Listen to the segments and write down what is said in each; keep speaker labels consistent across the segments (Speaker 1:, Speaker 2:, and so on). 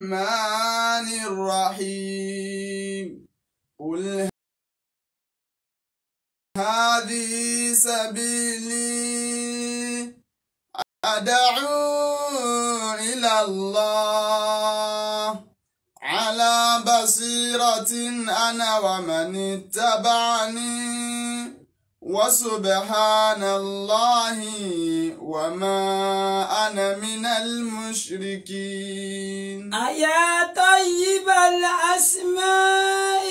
Speaker 1: الرحمن الرحيم قل هذه سبيلي أدعو إلى الله على بصيرة أنا ومن اتبعني وسبحان الله وما أنا من المشركين
Speaker 2: أيا طيب الأسماء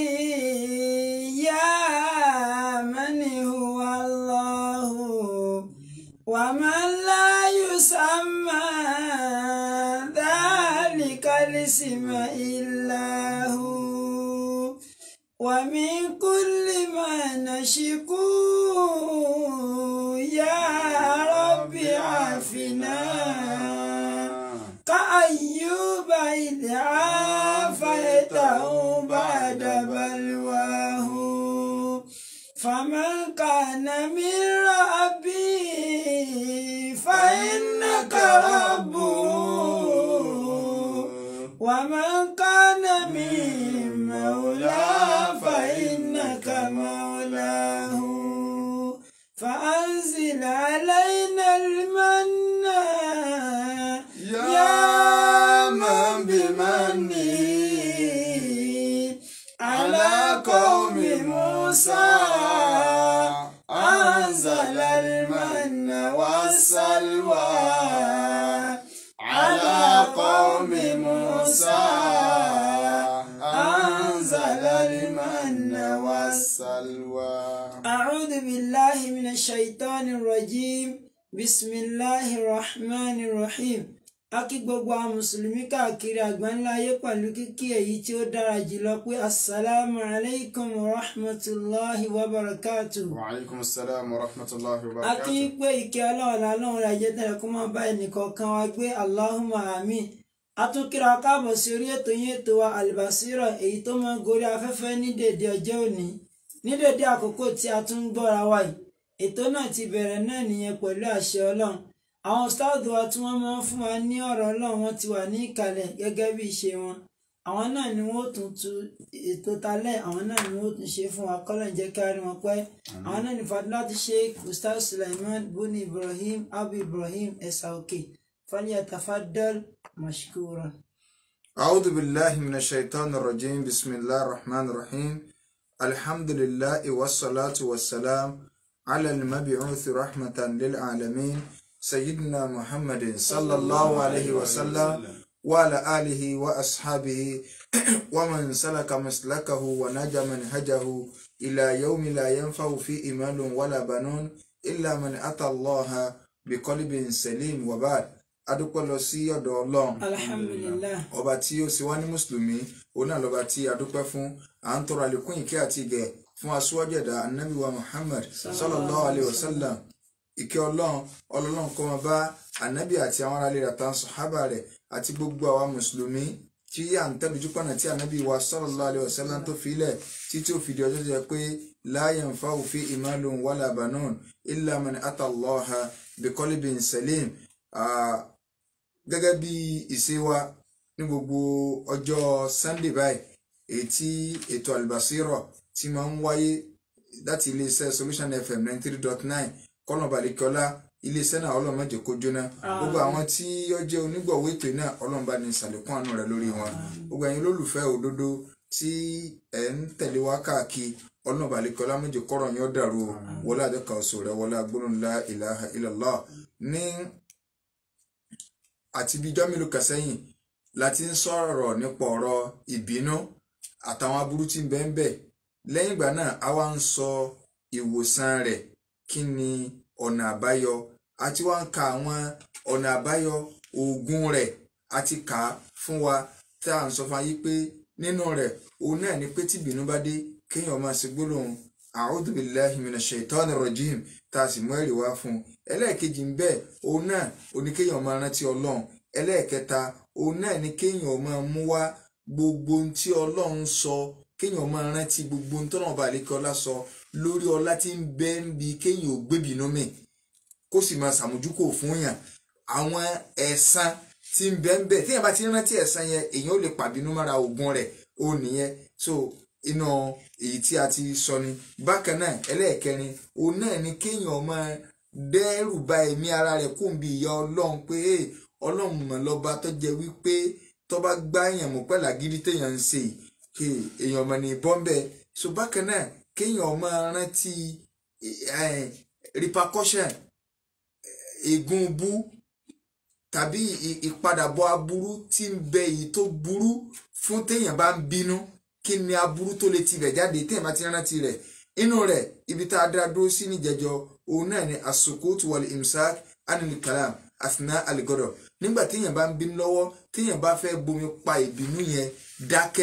Speaker 2: يا من هو الله ومن لا يسمى ذلك الاسم إلا هو ومن كل ما نشكو يا رب عافنا كأيوب إذ عافيته بعد بلواه فمن كان من ربي فإنك ربه ومن كان من مولى فإنك مولاه فأنزل علينا المنّا
Speaker 1: يا من بمنه
Speaker 2: على قوم موسى أنزل المن والسلوى على قوم موسى أنزل المن والسلوى أعوذ بالله من الشيطان الرجيم بسم الله الرحمن الرحيم a kí gbogbo àwọn mùsùlùmí káàkiri àgbáńlá ayé pẹ̀lú kíkí èyí tí ó dára jùlọ pé asalaamu alaykum wa rahmatulahi wa barakatu.
Speaker 1: وعليكم السلام ورحمة الله
Speaker 2: a kí
Speaker 1: وبركاته
Speaker 2: pé ìkẹ́ ọlọ́run lálọ́run rẹ̀ jẹ́ tẹ̀lé kó máa bá ẹnìkọ̀ọ̀kan wa gbé allahumma amin. a tún kíra káàbọ̀ sí orí ètò yín ètò wa albasira èyí tó máa ń gorí afẹ́fẹ́ ní dèdè ọjọ́ òní ní dèdè àkókò tí a tún ń gbọ́ra wa yìí ètò náà ti bẹ̀rẹ̀ náà nìyẹn pẹ̀lú àṣẹ ọlọ́run àwọn ustaad wa tí wọ́n máa ń fún wa ní ọ̀rọ̀ ọlọ́run wọn ti wà ní ìkàlẹ̀ gẹ́gẹ́ bí ìṣe wọn àwọn náà ni wọ́n ó tún tu ètò talẹ̀ àwọn náà ni wọ́n ó tún ṣe fún wa kọ́lọ̀ ń jẹ́ kárí wọn pẹ́ àwọn náà ní fadilati sheikh ustaz suleiman buni ibrahim abu ibrahim ẹ̀sà òkè falyatafaddal mashkura.
Speaker 1: أعوذ بالله من الشيطان الرجيم بسم الله الرحمن الرحيم الحمد لله والصلاة والسلام على المبعوث رحمة للعالمين سيدنا محمد صلى الله عليه وسلم وعلى آله وأصحابه ومن سلك مسلكه ونجى منهجه إلى يوم لا ينفع فيه مال ولا بنون إلا من أتى الله بقلب سليم وبعد adúpẹ́ lọ sí ọ̀dọ̀ ọlọ́run
Speaker 2: alhamdulillah
Speaker 1: ọba tí ó sì wá ní mùsùlùmí òun náà lọ́ba tí a dúpẹ́ fún à ń tọrọ àlékún ìkẹ́ àti ìgẹ̀ fún aṣíwájú ẹ̀dá anabi wa muhammad sallallahu alayhi wa sallam ìkẹ́ ọlọ́run ọlọ́run kó máa bá anabi àti àwọn aráàlú rẹ̀ àtàwọn sàhábà rẹ̀ àti gbogbo àwa mùsùlùmí tí à ń tẹ́lójú pọ̀nà tí anabi wa sallallahu alayhi wa sallam tó filẹ̀ títí ó fìdí ọjọ́ jẹ́ pé la yanfa'u fi imalun wala banun illa man ata Allaha biqalbin salim gẹ́gẹ́ bí ìṣe wa ní gbogbo ọjọ́ sunday báyìí èyí tí ètò àlùbásírọ̀ tí máa ń wáyé láti iléeṣẹ́ solution fm ninety three dot nine kọ́nà balẹ̀kọ́lá iléeṣẹ́ náà ọlọ́mọdé kó jóná gbogbo àwọn tí ó jẹ́ onígbọ̀wọ́ ètò náà ọlọ́mọba ní ìsàlẹ̀kùn àánú rẹ̀ lórí wọn gbogbo ẹ̀yin olólùfẹ́ òdodo tí ẹ̀ ń tẹ̀lé wá káàkiri ọlọ́mọba balẹ̀kọ́lá méje kọ́rọ̀ yín ó dàrú o wọlé àjọkà ọ̀sọ̀ rẹ̀ wọlé agbóhùn la ilaha illallah ní àti bíi ijọ́ mélòó kan sẹ́yìn la ti ń sọ̀rọ̀ nípa ọ̀rọ̀ ìbínú àtàwọn aburú tí ń bẹ ń bẹ lẹ́yìn ìgbà náà a wá ń sọ ìwòsàn rẹ̀ kí ni ọ̀nà àbáyọ àti wá ń ka àwọn ọ̀nà àbáyọ oògùn rẹ̀ àti kà á fún wa tá à ń sọ fún ayé pé nínú rẹ̀ òun náà ni pé tí ìbínú bá dé kéèyàn máa ṣe gbólóhùn a'udhu billahi minash shaitani rajim tá a sì mú ẹ̀rí wá fún un ẹlẹ́ẹ̀kejì ń bẹ òun náà oníkéèyàn máa rántí ọlọ́run ẹlẹ́ẹ̀kẹta òun náà ni kéèyàn máa mú wá gbogbo ohun tí ọlọ́run sọ kéèyàn máa rántí gbogbo ohun tọ́nà ọba àlékè ọlá sọ lórí ọlá tí ń bẹ ń bi kéèyàn ò gbébìnú mi kó sì máa ṣàmójúkò fún yàn àwọn ẹ̀san tí ń bẹ ń bẹ téèyàn bá ti rántí ẹ̀san yẹn èèyàn ó lè pàbínú mára ogun rẹ̀ ó nìyẹn so iná èyí tí a ti sọ ni bákan náà ẹlẹ́ẹ̀kẹrin òun náà ni kéèyàn máa dẹ́rù ba ẹ̀mí ara rẹ̀ kó ń bi ìyà ọlọ́run pé ọlọ́run mọ̀ lọ́ba tó jẹ́ wípé tó bá gbá èèyàn mú pẹ̀lú àgídí téèyàn ń ṣe èèyàn mọ̀ ní bọ́m̀bẹ́ so bákan náà kéèyàn máa rántí repercussion ègún bú tàbí ìpadàbọ̀ aburú tí ń bẹ èyí tó burú fún téèyàn bá ń bínú kí ni aburú tó lè tibẹ̀ jáde téèyàn bá ti rántí rẹ̀ inú rẹ̀ ibi tá a dá dúró sí níjẹjọ òun náà ni asukut wal imsak anil kalam asina aligodo nígbà téèyàn bá ń bínú lọ́wọ́ téèyàn bá fẹ́ bomi pa ìbínú yẹn dákẹ́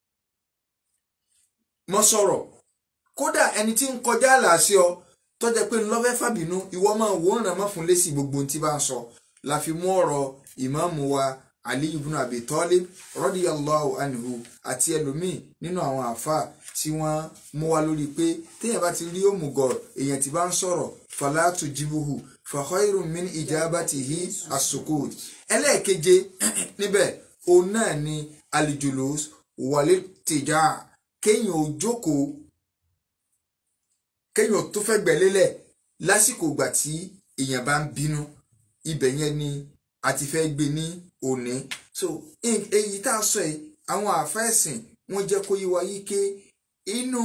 Speaker 1: mọ́ sọ̀rọ̀ kódà ẹni tí ń kọjá àlàáṣẹ ọ tọ́jà pé ńlọ́fẹ́ fàbínú ìwọ máa wò ń ràn mọ́ fún lẹ́sìn gbogbo ohun tí bá ń sọ la fi mú ọ̀rọ̀ ìmáàmù wa Ali ibn Abi Talib radiyallahu anhu àti ẹlòmíì nínú àwọn àáfàá tí wọ́n mú wa lórí pé téèyàn bá ti rí òmùgọ̀ èèyàn tí bá ń sọ̀rọ̀ fala tujibuhu fa khayrun min ijabatihi as-sukut ẹlẹ́ẹ̀keje níbẹ̀ òun náà ni al-julus wal-ittija kéèyàn ò jókòó kéèyàn tó fẹ́ gbẹ̀lélẹ̀ lásìkò ìgbà tí èèyàn bá ń bínú ibẹ̀ yẹn ni a ti fẹ́ gbé ní òní so èyí tá a sọ yìí àwọn àfẹ́sìn wọ́n jẹ́ kó yé wa yí ké inú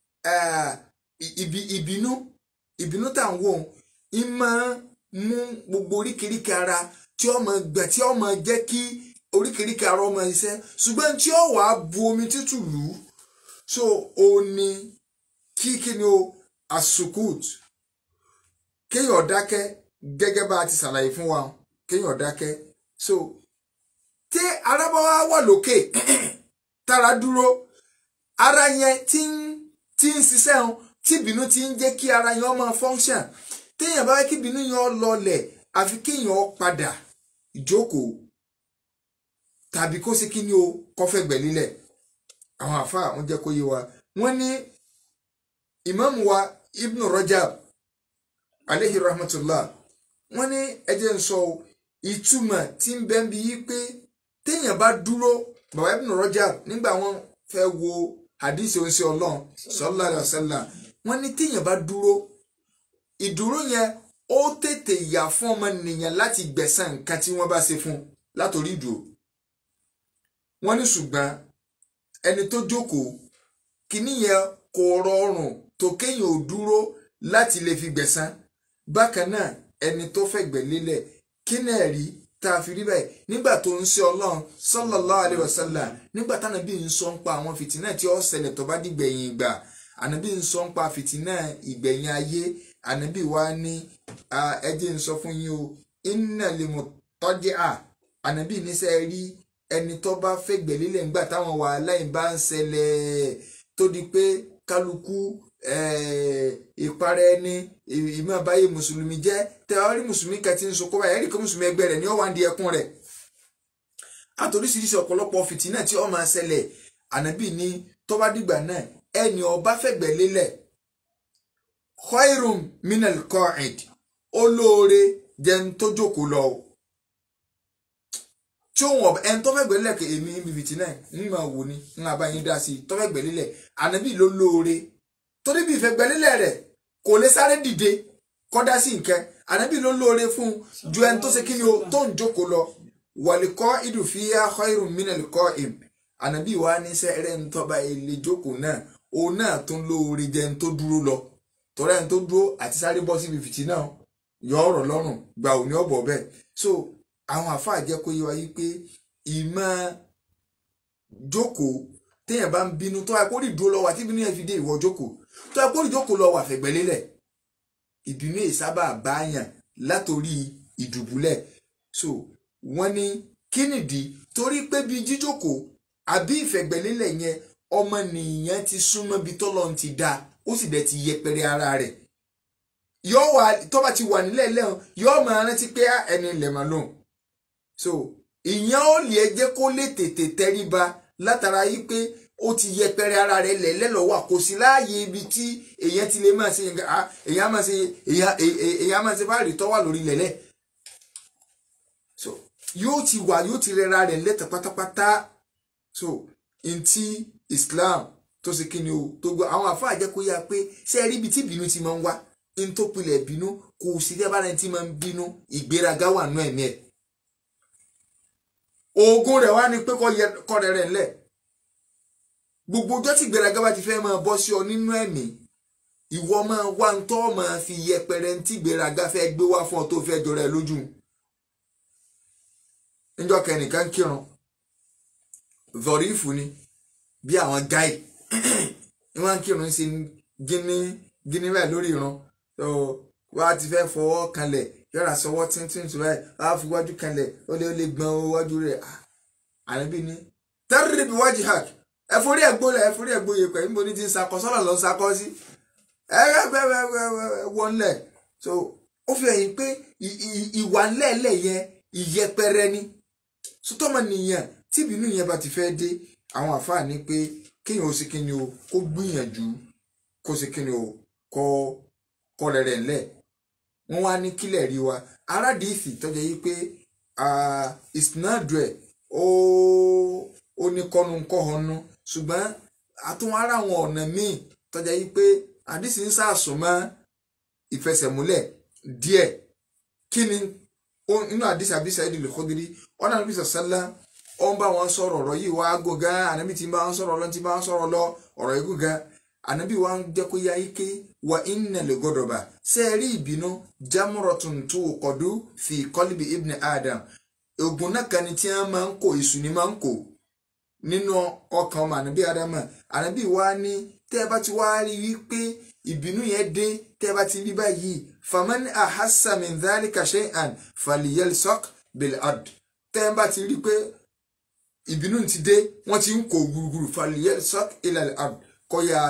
Speaker 1: ìbínú ìbínú tá à ń wò ń máa mú gbogbo oríkèéríkèé ara tí ó máa gbà tí ó máa jẹ́ kí oríkèéríkèé ara ó máa ṣiṣẹ́ ṣùgbọ́n tí ó wàá bu omi tútù lù ú so ó ní kí kí ni o asukut kéèyàn dákẹ́ gẹ́gẹ́ bá a ti ṣàlàyé fún wa kéèyàn dákẹ́ so tí ara bá wá wà lókè tára dúró ara yẹn tí ń tí ń ṣiṣẹ́ hàn tí ìbínú ti ń jẹ́ kí ara yẹn máa function téèyàn bá wá kí ìbínú yẹn lọlẹ̀ àfi kéèyàn padà ìjókòó tàbí kó sí kí ni o kọfẹ́ gbẹ̀lílẹ̀ àwọn àfáà wọn jẹ́ kó yé wa wọ́n ní ìmáàmù wa ibnu rajab aleyhi rahmatullah wọ́n ní ẹjẹ ń sọ ìtumọ̀ tí ń bẹ ń bi yí pé téèyàn bá dúró bàbá ibnu rajab nígbà wọ́n fẹ́ wo hadith oníṣẹ́ Ọlọ́run sallallahu alaihi wasallam wọ́n ní téèyàn bá dúró ìdúró yẹn ó tètè yà fún ọmọ nìyẹn láti gbẹ̀san nǹkan tí wọ́n bá ṣe fún látòrí ìdúró wọ́n ní ṣùgbọ́n ẹni tó jókòó kìíní yẹn kò rọrùn tó kéèyàn ò dúró láti lè fi gbẹ̀san bákan náà ẹni tó fẹ̀gbẹ́ lélẹ̀ kí náà rí tá a fi rí báyìí nígbà tó ń ṣe ọlọ́run sallallahu alaihi wasallam nígbà tánábì ń sọ ń pa àwọn fìtínà tí ó ṣẹlẹ̀ tó bá dìgbẹ̀yìn ìgbà ànábì ń sọ ń pa fìtínà ìgbẹ̀yìn ayé ànábì wa ní ẹjẹ́ ń sọ fún yín o inna limutaji'a ànábì níṣẹ́ rí ẹni tó bá fẹ̀gbẹ́ lélẹ̀ nígbà táwọn wàhálà yìí bá ń ṣẹlẹ̀ tó di pé kálukú ìparẹ́ ẹni ìmọ̀ àbáyé mùsùlùmí jẹ́ tẹ ọ rí mùsùlùmí kan tí ń sọ kọ́ba ẹ̀rí kan mùsùlùmí ẹgbẹ́ rẹ̀ ní ọ̀wá ń di ẹkún rẹ̀ àtòríṣiríṣi ọ̀pọ̀lọpọ̀ fìtínà tí ó máa ṣẹlẹ̀ ànábì ní tó bá dìgbà náà ẹni ọba fẹ̀gbẹ́ lélẹ̀ khairum minal qa'id olóore jẹun tó jókòó lọ tí òun ọba ẹni tó fẹ̀gbẹ́ lélẹ̀ kò èmi níbi fìtínà ń máa wò ni ń máa bá yín dá sí i tó fẹ̀gbẹ́ lélẹ̀ ànábì ló lóore torí bí ìfẹ̀gbẹ́lélẹ̀ rẹ̀ kò lè sáré dìde kọ́dá sí nǹkan ànábì ló lóore fún ju ẹni tó ṣe kí ni o tó ń jókòó lọ wàlíkọ́ ìdùfíà khairun minal im ànábì wa ní sẹ́rẹ̀ ń tọ́ba ilé jókòó náà òun náà tún lóore jẹ́ ń tó dúró lọ torí ẹni tó dúró àti sáré bọ́ síbi fìtí náà yọ ọ̀rọ̀ lọ́rùn gbà òní ọ̀bọ̀ bẹ́ẹ̀ so àwọn àfáà jẹ́ kó yé wa yí pé ìmọ̀ jókòó téèyàn bá ń bínú tó akórì dúró lọ́wọ́ àti ìbínú yẹn fi dé ìwọ jókòó tó akórì jókòó lọ́wọ́ àfẹ̀gbẹ́lélẹ̀ ìbínú yìí sábà báyàn látòrí ìdùbúlẹ̀ so wọ́n ní kí nìdí torí pé bí jíjókòó àbí ìfẹ̀gbẹ́lélẹ̀ yẹn ọmọnìyàn ti súnmọ́ bí tọ́lọ́ ti dá ó sì dẹ̀ ti yẹpẹrẹ ara rẹ̀ yóò wà tó bá ti wà nílẹ̀ lẹ́hìn yóò máa rántí pé ẹni ilẹ̀ máa lóhùn so ìyẹn ó lè jẹ́ kó lè tètè tẹríba látara yìí pé ó ti yẹpẹrẹ ara rẹ̀ lẹ́lẹ́ lọ́wọ́ kò sí láàyè ibi tí èèyàn ti lè máa ṣe èèyàn máa ṣe èèyàn máa ṣe báàrí tọ́wà lórí lẹ́lẹ́ so yóò ti wà yóò ti rẹra rẹ̀ lẹ́tọ̀ pátápátá so ntí Islam tó ṣe kíni o tó gbọ́ àwọn àfáà jẹ́ kó yá pé ṣé ẹ rí ibi tí ìbínú ti máa ń wá n tó pilẹ̀ bínú kò sí bí abára ti máa ń bínú ìgbéraga wà nú ẹ̀mí ẹ̀ oògùn rẹ̀ wá ní pé kọ́ rẹ̀ rẹ̀ ńlẹ̀ gbogbo ọjọ́ tí ìgbéraga bá ti fẹ́ máa bọ́ sí ọ nínú ẹ̀mí ìwọ máa wá ń tọ́ máa fi yẹpẹrẹ ntí ìgbéraga fẹ́ gbé wá fún ọ tó fẹ́ jọra ẹ lójú níjọ́ kẹ́nìkan kírun zọrífù ni bí àwọn gáì ni wọ́n ń kírun sí gíní gíní bẹ́ẹ̀ lórí irun tó wá ti fẹ́ fọwọ́ kanlẹ̀ yọ̀rọ̀ sọwọ́ tíntìn tó báyìí wá fi wájú kanlẹ̀ ó lé ó lé gbọ́n wájú rẹ̀ ànábì ní tẹ́rìrì bí wájú hàk ẹ forí ẹ̀ gbólẹ̀ ẹ forí ẹ̀ gbóye pẹ̀ níbo ni ti ń sakọ sọ́nà ló ń sakọ sí ẹ wọlé so ó fi hàn pé ìwà ńlẹ̀ẹ́lẹ̀ yẹn ìyẹpẹrẹ ni sọtọ́mọ nìyẹn tíbínú yẹn bá ti fẹ́ dé àwọn àfáà ní pé kéèyàn ó sì kíni o kó gbìyànjú kó sì kíni o kọ kọ rẹ̀rẹ̀ ńlẹ̀ wọ́n wá ní kílẹ̀ rí wa aládìísì tọ́jà yìí pé ìsìnàdù ẹ̀ ó ní kọ́nu kọ́hónú ṣùgbọ́n àtúnwá ara àwọn ọ̀nà míì tọ́jà yìí pé àdìsí ń sàásùnmọ́ ìfẹsẹ̀múlẹ̀ díẹ̀ kí ni inú àdìsí àbísà ìdílé kọ́gírí ọ̀nà àbí sàṣálà ó ń bá wọn sọ̀rọ̀ ọ̀rọ̀ yìí wá gò gan ànábì tí ń bá wọn sọ̀rọ̀ lọ tí ń bá wọn sọ̀rọ̀ lọ ọ̀rọ̀ yìí gò gan ànábì wa ń jẹ́ kó yá ike wa inna lè gbọ́dọ̀ bá ṣe rí ìbínú jamratun tó kọ̀dú fi qalbi ibn adam ogun náà kan ni tí wọ́n máa ń kó èṣù ni máa ń kó nínú ọkàn ọmọ ànábì adama ànábì wa ní tẹ́ ẹ bá ti wá rí wípé ìbínú yẹn dé tẹ́ ẹ bá ti rí báyìí faman ahassa min dhalika shay'an falyalsaq bil ard tẹ́ ẹ bá ti rí pé ìbínú ti dé wọ́n ti ń kó gbùrùgbùrù falyalsaq ila al ard kọ́ ya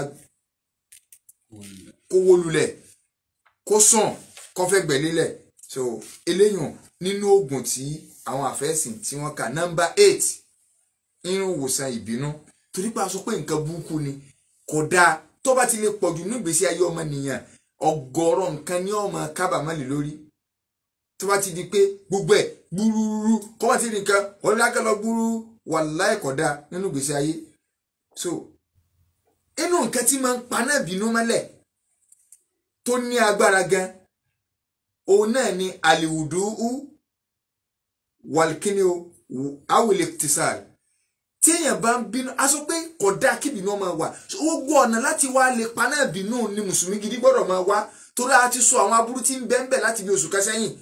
Speaker 1: kó wó lulẹ̀ kó sàn kó fẹ́ gbẹ̀lélẹ̀ so eléyàn nínú oògùn tí àwọn àfẹ́sìn tí wọ́n kà nọ́mbà eight nínú ìwòsàn ìbínú torí pé a sọ pé nǹkan burúkú ni kò dáa tó bá ti lè pọ̀jù ní ìgbésí ayé ọmọnìyàn ọ̀gọ̀rọ̀ nǹkan ní ọmọ kábàámọ̀ lè lórí tó bá ti di pé gbogbo ẹ̀ gbúrúrú kọ́ bá ti di nǹkan ọ̀rẹ́dákẹ́ lọ gbúrú wàláhì kò dáa nínú ìgbésí ayé so inú nǹkan tí máa ń paná ìbínú mọ́lẹ̀ tó ní agbára gan òun náà ni àlìwùdú wàlkíní awìlẹ̀ tìsàl tí èèyàn bá ń bínú a sọ pé kò dáa kí ìbínú máa wà gbogbo ọ̀nà láti wá lè paná ìbínú ni mùsùlùmí gidi gbọ́dọ̀ máa wá torí a ti sọ àwọn aburú tí ń bẹ́ẹ̀ bẹ́ẹ̀ láti bí oṣù kẹsẹ́yìn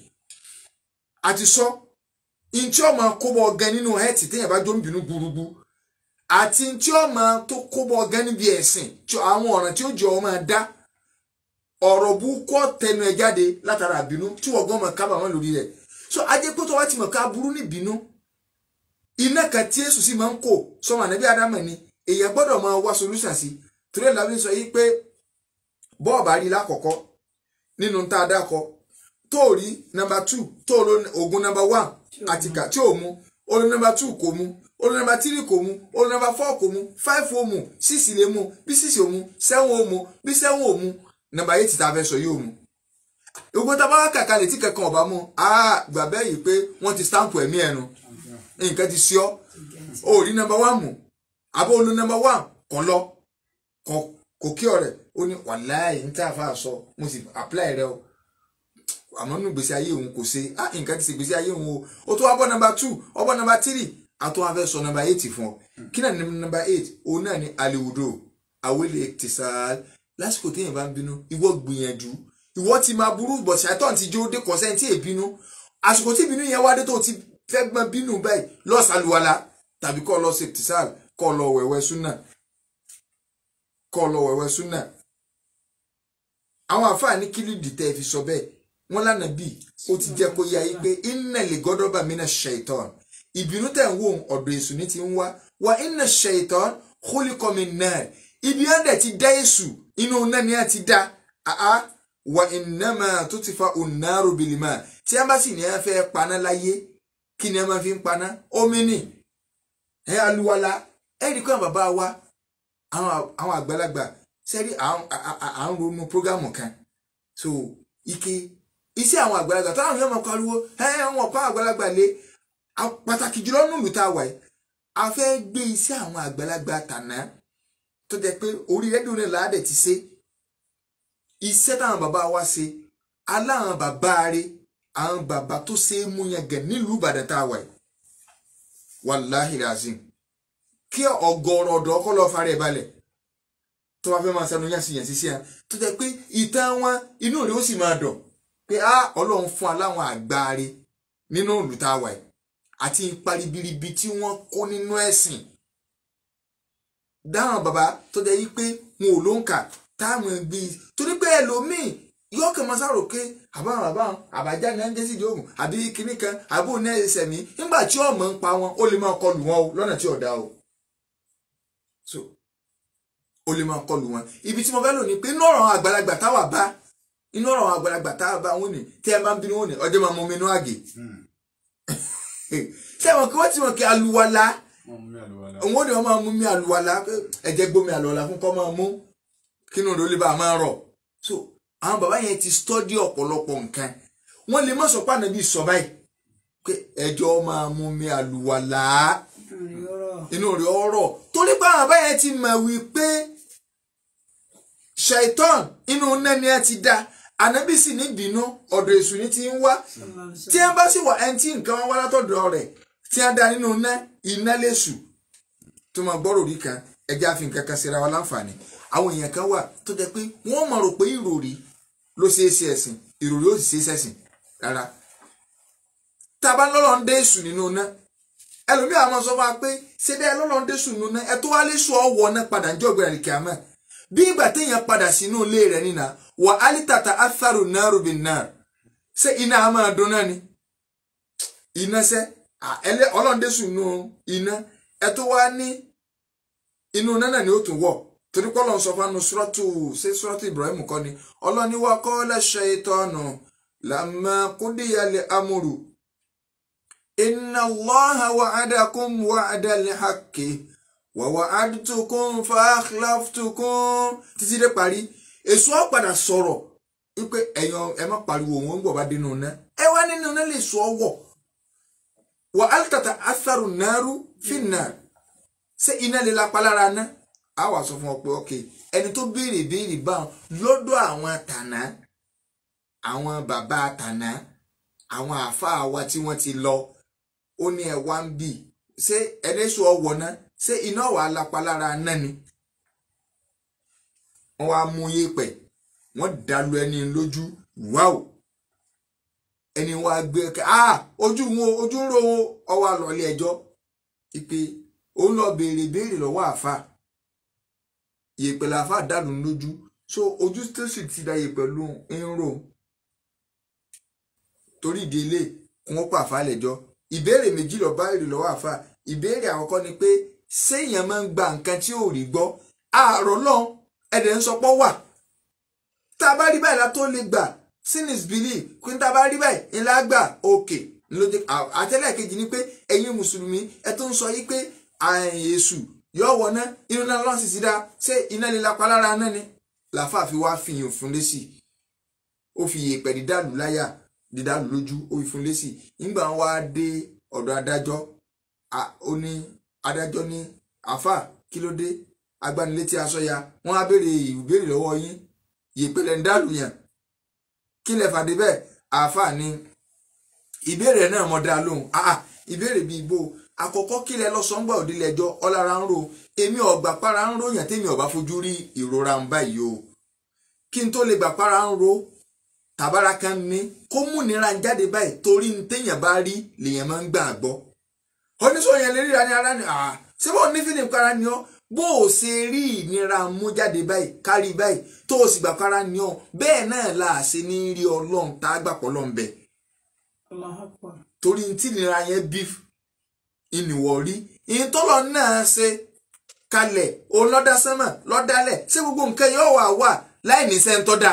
Speaker 1: a ti sọ ntí ọmọ kóbọ gan nínú ẹtì téèyàn bá jó ń bínú gbúrúgbú àti ntí ọmọ tó kóbọ gan níbi ẹ̀sìn àwọn ọ̀ràn tí ó jọ ọmọ dá ọ̀rọ̀ búkọ́ tẹnu ẹ̀ jáde látara àbínú tí wọ́n gan mọ̀ kábàámọ̀ lórí rẹ̀ so ajẹ́ pé tó wá ti mọ̀ ká burú ní ìbínú iná kan tí èsù sì máa ń kó sọmọ ànábì ádámọ̀ ni èèyàn gbọ́dọ̀ máa wá solution sí torí ẹ̀ làwọn sọ yìí pé bọ́ọ̀bà rí lákọ̀ọ́kọ́ nínú tá a dákọ tó rí nọ́mbà two tó lo oògùn nọ́mbà one àtìkà tí ò mu ó lo nọ́mbà two kò mu ó lo nọ́mbà three kò mu ó lo nọ́mbà four kò mu five ó mu six lè mu bí six ò mu seven ó mu bí seven ò mu nọ́mbà eight tá a fẹ́ sọ yóò mu ogun tá a bá wá kàkà létí kankan ọba mu ah gbà bẹ́ẹ̀ yìí pé wọ́n ti stamp ẹ̀mí ẹnu nǹkan ti sí ọ ó rí nọ́mbà one mu àbó olú nọ́mbà one kàn lọ kò kí ọ̀rẹ́ ó ní wàláì ní tá a fà sọ mo sì apply rẹ o àmọ́ nínú gbèsè ayé òun kò ṣe ah nǹkan ti ṣe gbèsè ayé òun o ó tó wá bọ́ nọ́mbà two ó bọ́ nọ́mbà three àtọ́ wá fẹ́ sọ nọ́mbà eight fún ọ kí náà ní nọ́mbà eight òun náà ní aliwudo awele tisal lásìkò téèyàn bá ń bínú ìwọ gbìyànjú ìwọ ti máa burú bọ̀ ṣàtọ̀ ti jó dé kọ̀sẹ́ tí èbínú àsìkò tí ìbínú yẹn wá dé tó ti fẹ́ gbọ́n bínú báyìí lọ sàlùwàlà tàbí kọ́ lọ ṣe tisal kọ́ lọ wẹ̀wẹ̀ súnà kọ́ lọ wẹ̀wẹ̀ súnà àwọn àfáàní kílídì tẹ́ fi sọ bẹ́ẹ̀ wọ́n lánà bíi ó ti jẹ́ kó yá yí pé inna lè gọ́dọ̀ bá mi náà ṣaitan ìbínú tẹ̀ ń wò ọ̀dọ̀ èṣù ní ti ń wá wa inna ṣaitan khuliqa min nar ibi á dẹ̀ ti dá èṣù inú náà ni á ti dá àá wa innama tutfa'u an-naru bil-ma tí a bá sì ní ẹ fẹ́ paná láyé kí ni ẹ máa fi ń paná omi nì ẹ aluwala ẹ rí kọ́ bàbá wa àwọn àgbàlagbà sẹ́rí à ń ronú prógámù kan so ike iṣẹ́ àwọn àgbàlagbà táwọn yóò máa pariwo ẹ wọn kọ́ àgbàlagbà lé A- pàtàkì jùlọ nílùú tá a wà yìí a fẹ́ gbé iṣẹ́ àwọn àgbàlagbà tàná tó jẹ́ pé orí rédíò náà láàdẹ̀ ti ṣe iṣẹ́ táwọn bàbá wa ṣe aláwọn bàbá rẹ̀ àwọn bàbá tó ṣe é mú yẹn gẹ̀ nílùú Ìbàdàn tá a wà yìí wàláhì razim kí ọ̀gọ̀rọ̀ ọ̀dọ́ kọ́ lọ́ọ́ fara ẹ̀ balẹ̀ tó bá fẹ́ máa sanu yàn sí yàn sí sí yàn tó jẹ́ pé ìtàn wọn inú rẹ̀ ó sì máa dọ̀ pé á ọlọ́run fún aláwọn àgbáre nínú ìlú tá a wà yìí àti ipa ribiribi tí wọ́n kó nínú ẹ̀sìn dáhùn bàbá tó jẹ́ wípé wọn ò ló ń kà táwọn gbé torí pé ẹlòmíì yóò kàn máa sáró pé àbáwọn àbáwọn àbájá ní ẹnjẹ sídìí oògùn àbí kinní kan àbó ní ẹsẹ̀ mi nígbà tí ọmọ ń pa wọn ó lè máa kọlù wọn o lọ́nà tí ò dá o so ó lè máa kọlù wọn ibi tí mo fẹ́ lò ní pé inú ọ̀rọ̀ àwọn àgbàlagbà táwa bá inú ọ̀rọ̀ àwọn àgbàlagbà táwa bá wọn ni tí ẹ bá ń bínú wọn ni ọjọ́ máa mú mi inú àgè ṣé wọn kí wọ́n ti mọ̀ kí aluwala òun ò ní wọn máa mú mi àlùwàlà pé ẹ̀jẹ̀ gbómi àlùwàlà fún kọ́ máa mú kínú rẹ̀ ó lè bá a máa rọ̀ so àwọn bàbá yẹn ti stọ́dí ọ̀pọ̀lọpọ̀ nǹkan wọ́n lè má sọ pé ànábì sọ báyìí pé ẹjọ́ máa mú mi àlùwàlà inú rẹ̀ ọ̀rọ̀ torí pé àwọn bàbá yẹn ti mọ̀ wípé ṣaitan inú nẹ́ni ẹ ti dá ànábì sì ní bínú ọ̀dọ̀ èṣù ní ti ń wá tí ẹ bá sì wà ẹni tí nǹkan wọn wá látọ̀dọ̀ rẹ̀ tí a dá nínú iná iná lẹ́sù tó máa gbọ́rò rí kan ẹjẹ́ àfi nǹkan kan síra wa láǹfààní àwọn èèyàn kan wà tó jẹ́ pé wọ́n máa rò pé ìròrí ló ṣe é ṣe ẹ̀sìn ìròrí ó sì ṣe é ṣẹ̀sìn rárá tá a bá lọ́lọ́ ń dé èṣù nínú iná ẹlòmíà máa sọ fún wa pé ṣé bẹ́ẹ̀ lọ́lọ́ ń dé èṣù nínú iná ẹ tó wá lé sọ ọwọ́ náà padà ń jẹ́ ọ̀gbìn àlìkè àmọ́ bí ìgbà téèyàn padà sínú ilé rẹ̀ nínà wà álítàtà atharu náírù bin náà ṣé iná a máa dún náà ni iná sẹ́ ẹlẹ́ ọlọ́ndẹ́sù nù iná ẹ tó wá ní inú iná náà ni ó tún wọ̀ torí kọ́ lọ́n sọ fún anu sọ́tù ṣé sọ́tù Ibrahim kọ́ ni ọlọ́ni wa qala shaytanu lamma qudiyal amru inna Allaha wa'adakum wa'dal haqqi wa wa'adtukum fa akhlaftukum títí dé parí èso ọ̀ padà sọ̀rọ̀ wípé ẹ̀yàn ẹ má pariwo òun ń bọ̀ bá dénú iná ẹ wá nínú iná lè sọ ọ́ wọ̀ wà altata atharu naru finnar ṣé iná lè lapa lára ná a wà sọ fún ọ pé ok ẹni tó béèrè béèrè báwọn lọ́dọ̀ àwọn tànà àwọn bàbá tànà àwọn àáfàá wa tí wọ́n ti lọ ó ní ẹ wá ń bì ṣé ẹlẹ́sùn ọwọ́ ná ṣé iná wà á lapa lára ná ni wọ́n wá mú yépẹ̀ wọ́n dàlú ẹni lójú wáò ẹni wá gbé ẹ ah ojú wọn ojú ń ro wọn ọwọ́ àlọ́lé ẹjọ́ ìpè òun lọ béèrè béèrè lọ́wọ́ àfa ìyèpẹ̀ làfa dànù lójú so ojú tó sì ti da ìyèpẹ̀ ló ń rò torí ìdílé wọn pa àfa lẹ́jọ́ ìbéèrè méjì lọ bá èrè lọ́wọ́ àfa ìbéèrè àkọ́kọ́ ni pé séèyàn máa ń gba nǹkan tí ò rí gbọ́ àárọ̀ náà ẹ̀dẹ̀ ń sọpọ́ wà tá a bá rí báyìí la tó lè gbà sin is belief kí n ta bá rí báyìí ńlá gbà òkè lóde àtẹ́lẹ̀ kejì ni pé ẹ̀yin mùsùlùmí ẹ tó ń sọ yí pé èṣù yóò wọná inú náà lọ́sì sí dá ṣé iná lè lapa lára náà ni làáfàá fi wá fi yàn fún lésì ó fi yèèpẹ̀ dídàlù láyà dídàlù lójú ó fi fún lésì nígbà wọn wá dé ọ̀dọ̀ adájọ́ ó ní adájọ́ ní àfà kí ló dé agbanilétí aṣọ ya wọn á béèrè ìbéèrè lọ́wọ́ yín yèèpẹ̀ lẹ́ ń dàlù yàn kí lẹ fàdé bẹ́ẹ̀ àáfàá ni ìbéèrè náà mo dá lóhùn àà ìbéèrè bíi igbó àkọ́kọ́ kí lẹ lọ sọgbà òdìlẹ ẹjọ́ ọlára ń ro èmi ọgbà para ń ròyàn tèmi ọba fojú rí ìrora ń báyìí o kí n tó lè gbà para ń ro tàbára kan ní kó múnira ń jáde báyìí torí ní téèyàn bá rí lèèyàn máa ń gbà gbọ́ oníṣòwò yẹn lè ríra ní ara ni àà ṣé bó ní fílìm kára ni ọ bó o ṣe rí ìnira mú jáde báyìí kárí báyìí tó o sì gbà kára ni ọ bẹ́ẹ̀ náà là á ṣe ní rí ọlọ́run tá a gbà pọ̀ lọ́n bẹ̀. torí tí ìnira yẹn bí ìnìwọ̀ rí ìtọ́lọ̀ náà ṣe kalẹ̀ òun lọ́dá sánmọ̀ lọ́dálẹ̀ ṣé gbogbo nǹkan yóò wà wà láì ní sẹ́ńtọ́ da.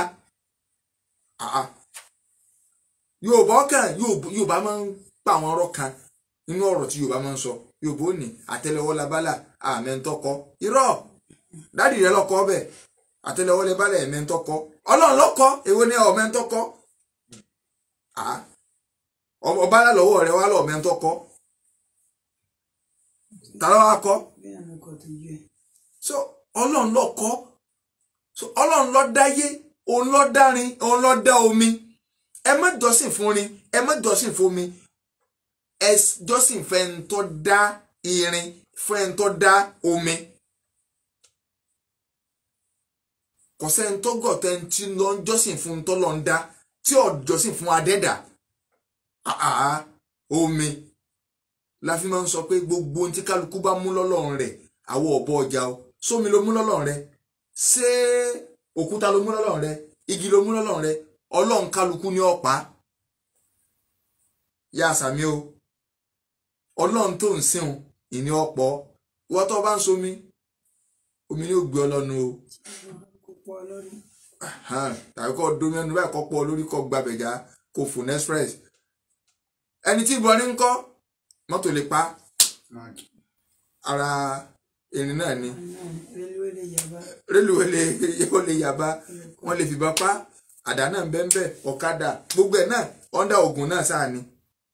Speaker 1: yorùbá ọkàn yorùbá máa ń pa àwọn ọ̀rọ̀ kan nínú ọ̀rọ̀ tí yorùbá máa ń sọ yorùbá ò ní àtẹ́lẹwọ́ labálà àmẹ́ńtọ́kọ irọ́ dádì rẹ lọ́kọ́ bẹ́ẹ̀ àtẹ́lẹwọ́ labálà ẹ̀mẹ́ńtọ́kọ ọlọ́run lọ́kọ́ èwo ni ọ̀mẹ́ńtọ́kọ ọba lọ́wọ́ rẹ wá lọ́ ọ̀mẹ́ńtọ́kọ ta ló wá kọ́
Speaker 2: bí àmì kò tó yẹ.
Speaker 1: so ọlọ́run ló kọ́ so ọlọ́run ló dáyé òun ló dárin òun ló dá omi ẹ má jọ́sìn fún rin ẹ má jọ́sìn fún omi ẹ jọ́sìn fẹ́ ń tó dá irin fẹ́ ń tó dá omi kò sẹ́ni tó gọ̀ tẹ́ ń tí lọ ń jọ́sìn fún tó lọ ń dá tí ò jọ́sìn fún adẹ́dà àà omi la fi máa ń sọ pé gbogbo ohun tí kálukú bá mú lọ́lọ́run rẹ̀ àwọ̀ ọ̀bọ ọjà o sómi ló mú lọ́lọ́run rẹ̀ ṣé òkúta ló mú lọ́lọ́run rẹ̀ igi ló mú lọ́lọ́run rẹ̀ ọlọ́run kálukú ní ọ̀pá yá àsàmì o ọlọ́run tó ń sìn ìní ọ̀pọ̀ wọ́n tó bá ń somi omi ní ògbé ọlọ́nu o
Speaker 2: kò pọ̀ lórí.
Speaker 1: Ahan, tàbí kọ́ domi ẹnu báyìí kọ́ pọ̀ lórí kọ́ gbàbẹ̀já kò fún express ẹni tí ìbọn ní ń kọ́ mọ́tò lè pa ara erin náà ni
Speaker 2: rélùwé lè yàgbá.
Speaker 1: rélùwé lè ó lè yàbá wọ́n lè fìbọn pa àdá náà ń bẹ́ẹ̀ bẹ́ẹ̀ ọ̀kadà gbogbo ẹ̀ náà ọ̀ndà ògùn náà sáà ni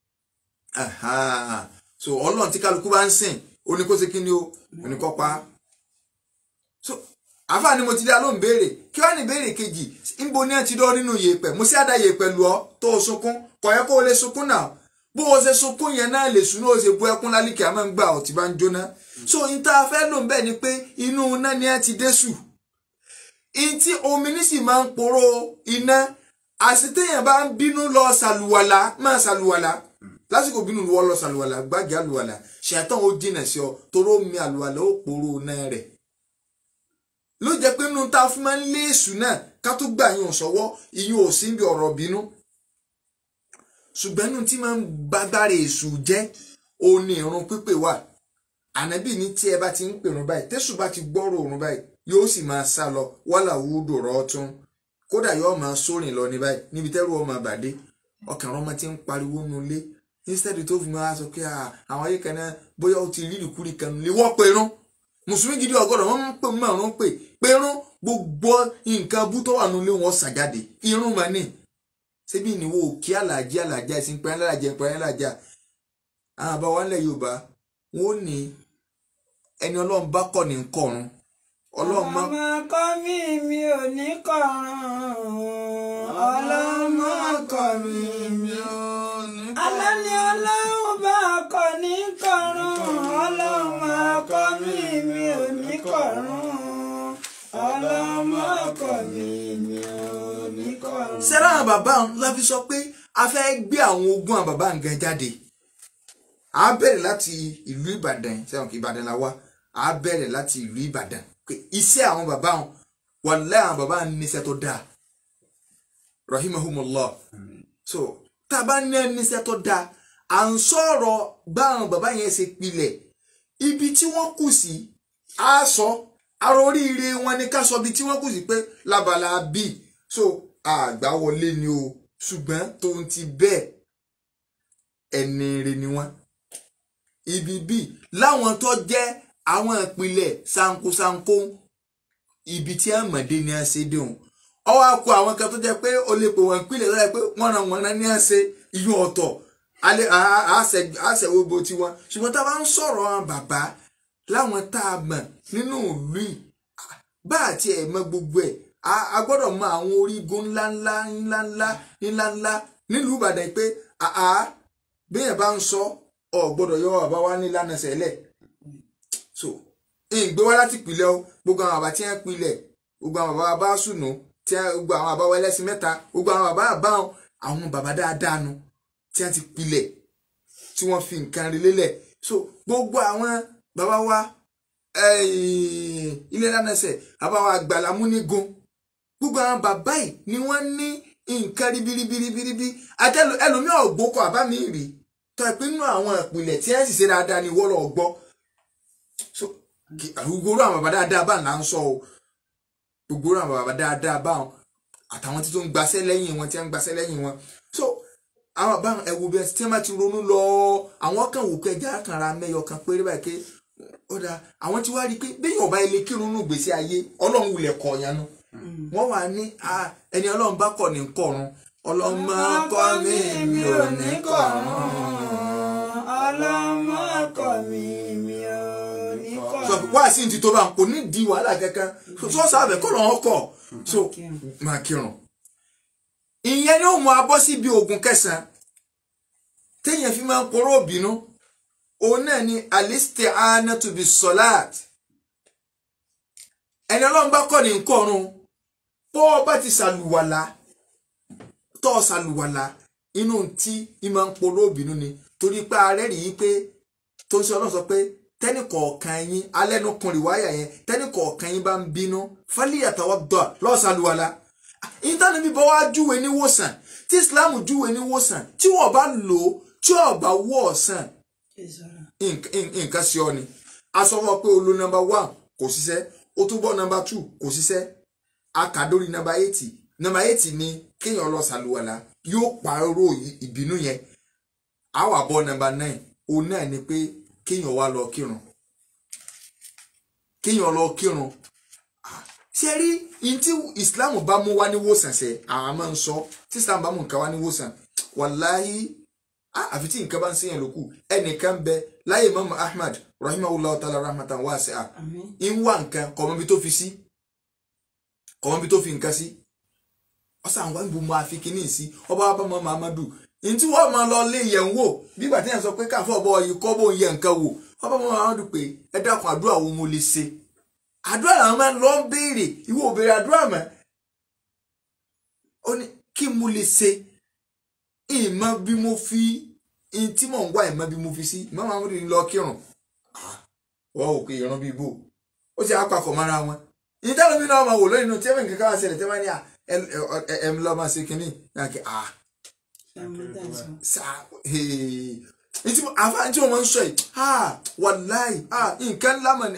Speaker 1: Ahan, so ọlọ́run tí kálukú bá ń sìn ó ní kó ṣe kí ni o ó ní kó pa á so àfáà ni mo ti dá lóhùn béèrè kí wàá ní béèrè kejì níbo ni ẹ ti dọ́ nínú yèèpẹ̀ mo sì àdá yèèpẹ̀ lù ọ́ tó o sunkún kò yẹ kó o lè sunkún náà bó o ṣe sunkún yẹn náà lè sùn náà o ṣe bú ẹkún lálìkì àmọ́ ń gbà ọ̀ tí bá ń jóná so n ta fẹ́ lò ń bẹ̀ ni pé inú iná ni ẹ ti dé sù n tí omi ní sì máa ń poró iná àṣetéyàn bá ń bínú lọ ṣàlùwàlà máa ṣàlùwàlà lásìkò bínú wọ́n lọ ṣàlùwàlà gbági àlùwàlà ṣàtàn ó jìnà sí ọ toró mi àlùwàlà ó poró náà rẹ̀ ló jẹ́ pé nínú tá a fún máa ń lé èṣù náà ká tó gbà yín sọ́wọ́ ìyín ò sí bí ọ̀rọ̀ bínú ṣùgbọ́n nínú tí máa ń gbágbára èṣù jẹ́ òun ni ìrun pípè wà ànábì ní tí ẹ bá ti ń pèrún báyìí tẹ́sù bá ti gbọ́rọ̀ òrùn báyìí yóò sì máa sá lọ wàhálà wúdò rọ́ọ̀tún kódà yóò máa sórìn lọ ní báyìí níbi tẹ́rù ọmọ àbàdé ọkàn ọmọ ti ń pariwo nulẹ̀ instead tó fi máa sọ pé àwọn ayé kan náà bóyá ó ti rí ìkúri kan lè wọ́ pẹ̀rún mùsùlùmí gidi ọgọdọ wọn ń pè márùn pè pẹrún gbogbo nǹkan bú tó wà nílé wọn ṣàjáde irun mà ní ṣébí ìníwó kí àlàjì àlàjà ìsìn pẹ́ẹ́n lálàjà pẹ́ẹ́n lálàjà àwọn àbá wa ńlẹ̀ yorùbá wọn ò ní ẹni ọlọ́run bá kọ̀ ní kọ̀run ọlọ́run má.
Speaker 2: ọmọ kọ́ mi mi ò ní kọ̀ràn ọlọ́mọ kọ́ mi mi ò ní kọ̀ràn. alẹ́ ni ọlọ́run bá kọ́ ní kọ̀ràn ọlọ́mọ kọ́ mi mi ò ní kọ̀ràn ọlọ́mọ kọ́ mi mi ò ní kọ̀ràn.
Speaker 1: sẹ́rà àwọn bàbá la fi sọ pé a fẹ́ gbé àwọn ogún àwọn bàbá nǹkan jáde a bẹ̀rẹ̀ láti ìlú ìbàdàn sẹ́wọ̀n kí ìbàdàn la wá a bẹ̀rẹ̀ láti ìlú ìbàdàn pé iṣẹ́ àwọn bàbá wọn wàlẹ́ àwọn bàbá wọn níṣẹ́ tó dáa rahimahumullah so tá a bá ní níṣẹ́ tó dáa à ń sọ̀rọ̀ bá àwọn bàbá yẹn ṣe pilẹ̀ ibi tí wọ́n kù sí a sọ ara oríire wọn ni ká sọ ibi tí wọ́n kù sí pé lábala bíi so àgbà wọlé ni o ṣùgbọ́n tóun ti bẹ́ẹ̀ ẹni rẹ ni wọ́n ibi bíi láwọn tó jẹ́ àwọn ìpìlẹ̀ sankosanko ibi tí àmọ̀dé ni a ṣe déhùn ọwọ́ akọ àwọn kan tó jẹ́ pé o lè pè wọ́n ìpìlẹ̀ tó jẹ́ pé wọ́n ran wọn náà ní à ṣe iyún ọ̀tọ̀ alẹ́ àṣẹ gbogbo tiwọn ṣùgbọ́n tá a bá ń sọ̀rọ̀ àwọn bàbá láwọn tá a mọ̀ nínú ìlú yìí bá àti ẹ̀ mọ̀ gbogbo ẹ̀ a gbọ́dọ̀ mọ àwọn orígun ńláńlá ńláńlá ńláńlá nílùú Ìbàdàn pé àá béèyàn bá ń sọ ọ gbọ́dọ̀ yọ bàbá wa ní lánàá sẹ́lẹ̀ so ìgbé wá láti pilẹ̀ o gbogbo àwọn bàbá tí wọ́n pilẹ̀ gbogbo àwọn bàbá bá sùnú tí gbogbo àwọn bàbá wa ẹlẹ́sìn mẹ́ta gbogbo àwọn bàbá àbáwọn àwọn bàbá dáadáa nu tí wọ́n ti pilẹ̀ tí wọ́n fi nǹkan rí lélẹ̀ so gbogbo àwọn bàbá wa ilé lánàṣẹ bàbá wa àgbàlá múnigun gbogbo àwọn bàbá yìí ni wọ́n ní nǹkan ribiribiribiribi àti ẹlòmíì ọ̀gbọ́kọ àbá mi rí tọ́ ẹ pé nínú àwọn ìpìlẹ̀ tí ẹ̀ sì ṣe dáadáa ni wọ́n lọ gbọ́ so gbogbo àwọn bàbá dáadáa bá ń là ń sọ o gbogbo àwọn bàbá dáadáa bá wọn àtàwọn tí tó ń gbaṣẹ́ lẹ́yìn wọn tí wọ́n ń gbaṣẹ́ lẹ́yìn wọn so àwọn bàbá ẹ̀wò bí tí wọ́n bá ti ronú lọ àwọn kan wò kẹjá kan ra mẹ́yọ kan péré báyìí pé ó dáa àwọn tí wàá rí i pé bẹ́ẹ̀ ọba ilé kírun nù gbèsè ayé ọlọ́run wulẹ̀ kọ̀ yẹn nu wọ́n wà ní ẹni ọlọ́run bá kọ̀ ní kọ̀run ọlọ́mọ kọ́ mi mi ò ní kọ̀run
Speaker 2: ọlọ́mọ kọ́ mi mi ò
Speaker 1: sọ pé wá sí ti tó bá ń kò ní di wàhálà kankan sọ́ọ̀sì àbẹ̀ kọ́ lọ́wọ́ kọ̀ so máa kírun ìyẹn ni ó mú abọ́ síbi oògùn kẹsàn-án téèyàn fi máa ń poró òbínú òun náà ni alisti'anatu bis salat ẹni ọlọ́run bá kọ́ ní nkọ́run bọ́ ọ bá ti ṣàlùwàlà tọ́ ọ ṣàlùwàlà inú tí ìmọ̀ ń poró òbínú ni torí pé ààrẹ rí i pé tó ń sọ ọlọ́run sọ pé tẹ́nì kọ̀ọ̀kan yín alẹ́nukùnrin wáyà yẹn tẹ́nì kọ̀ọ̀kan yín bá ń bínú fálíyàtàwọ́ dọ̀ lọ́ọ́ ṣàlùwàlà ìtàn níbi bọ́ wá júwe ní wòsàn tí islam júwe ní wòsàn tí wọ́n bá lò ó tí wọ́n bá wọ́ ọ̀sán nǹkan sí ọ ni a sọ fún ọ pé olo nọmba one kò ṣiṣẹ́ ó tún bọ́ nọmba two kò ṣiṣẹ́ a kà dórí nọmba eighty nọmba eighty ni kéèyàn lọ ṣàlùwàlà yóò pààrọ̀ ìbínú yẹn a wà bọ́ nọmba nine òun náà ni pé kéèyàn wá lọ kírun kéèyàn lọ kírun ṣe rí in tí islam bá mú wá ní wòsàn ṣe àwọn máa ń sọ tí islam bá mú nǹkan wá ní wòsàn wàláhí àfi tí nǹkan bá ń ṣèyàn lókù ẹnìkan bẹ láyé mọ́mọ́ ahmad rahimahullah ta'ala rahmatan wasi'a ń wá nǹkan kọ̀mọ́bí tó fi sí kọ̀mọ́bí tó fi nǹkan sí ọ̀sán àwọn ìbò máa fi kíní sí ọba wa bá mọ́ muhammadu ní tí wọ́n máa lọ lé yẹn wò bígbà tí yẹn sọ pé káfọ́ ọbọ̀ yìí kọ́ bó yẹ nǹkan wò ọba mọ́ muhammadu pé ẹ dákun àdúrà wo mo lè ṣe àdúrà làwọn máa ń lọ béèrè ìwọ ò béèrè àdúrà mọ́ ó ní kí mo lè ṣe ìmọ̀ bí mo fi in tí mò ń wá ìmọ̀ bí mo fi sí ìmọ̀ máa ń rí lọ kírun wọ́n ò pé ìran bíi bò ó ti àpapọ̀ mọ́ra wọn ìyẹn táwọn mi náà máa wò lóyún inú tí ẹ̀mí kankan wá ṣẹlẹ̀ tí wọ́n ní ẹ̀ ń lọ́ máa ṣe kínní náà kí ah àfáà tí wọ́n máa ń sọ yìí ah wàláì ah nǹkan ńlá mọ̀ ni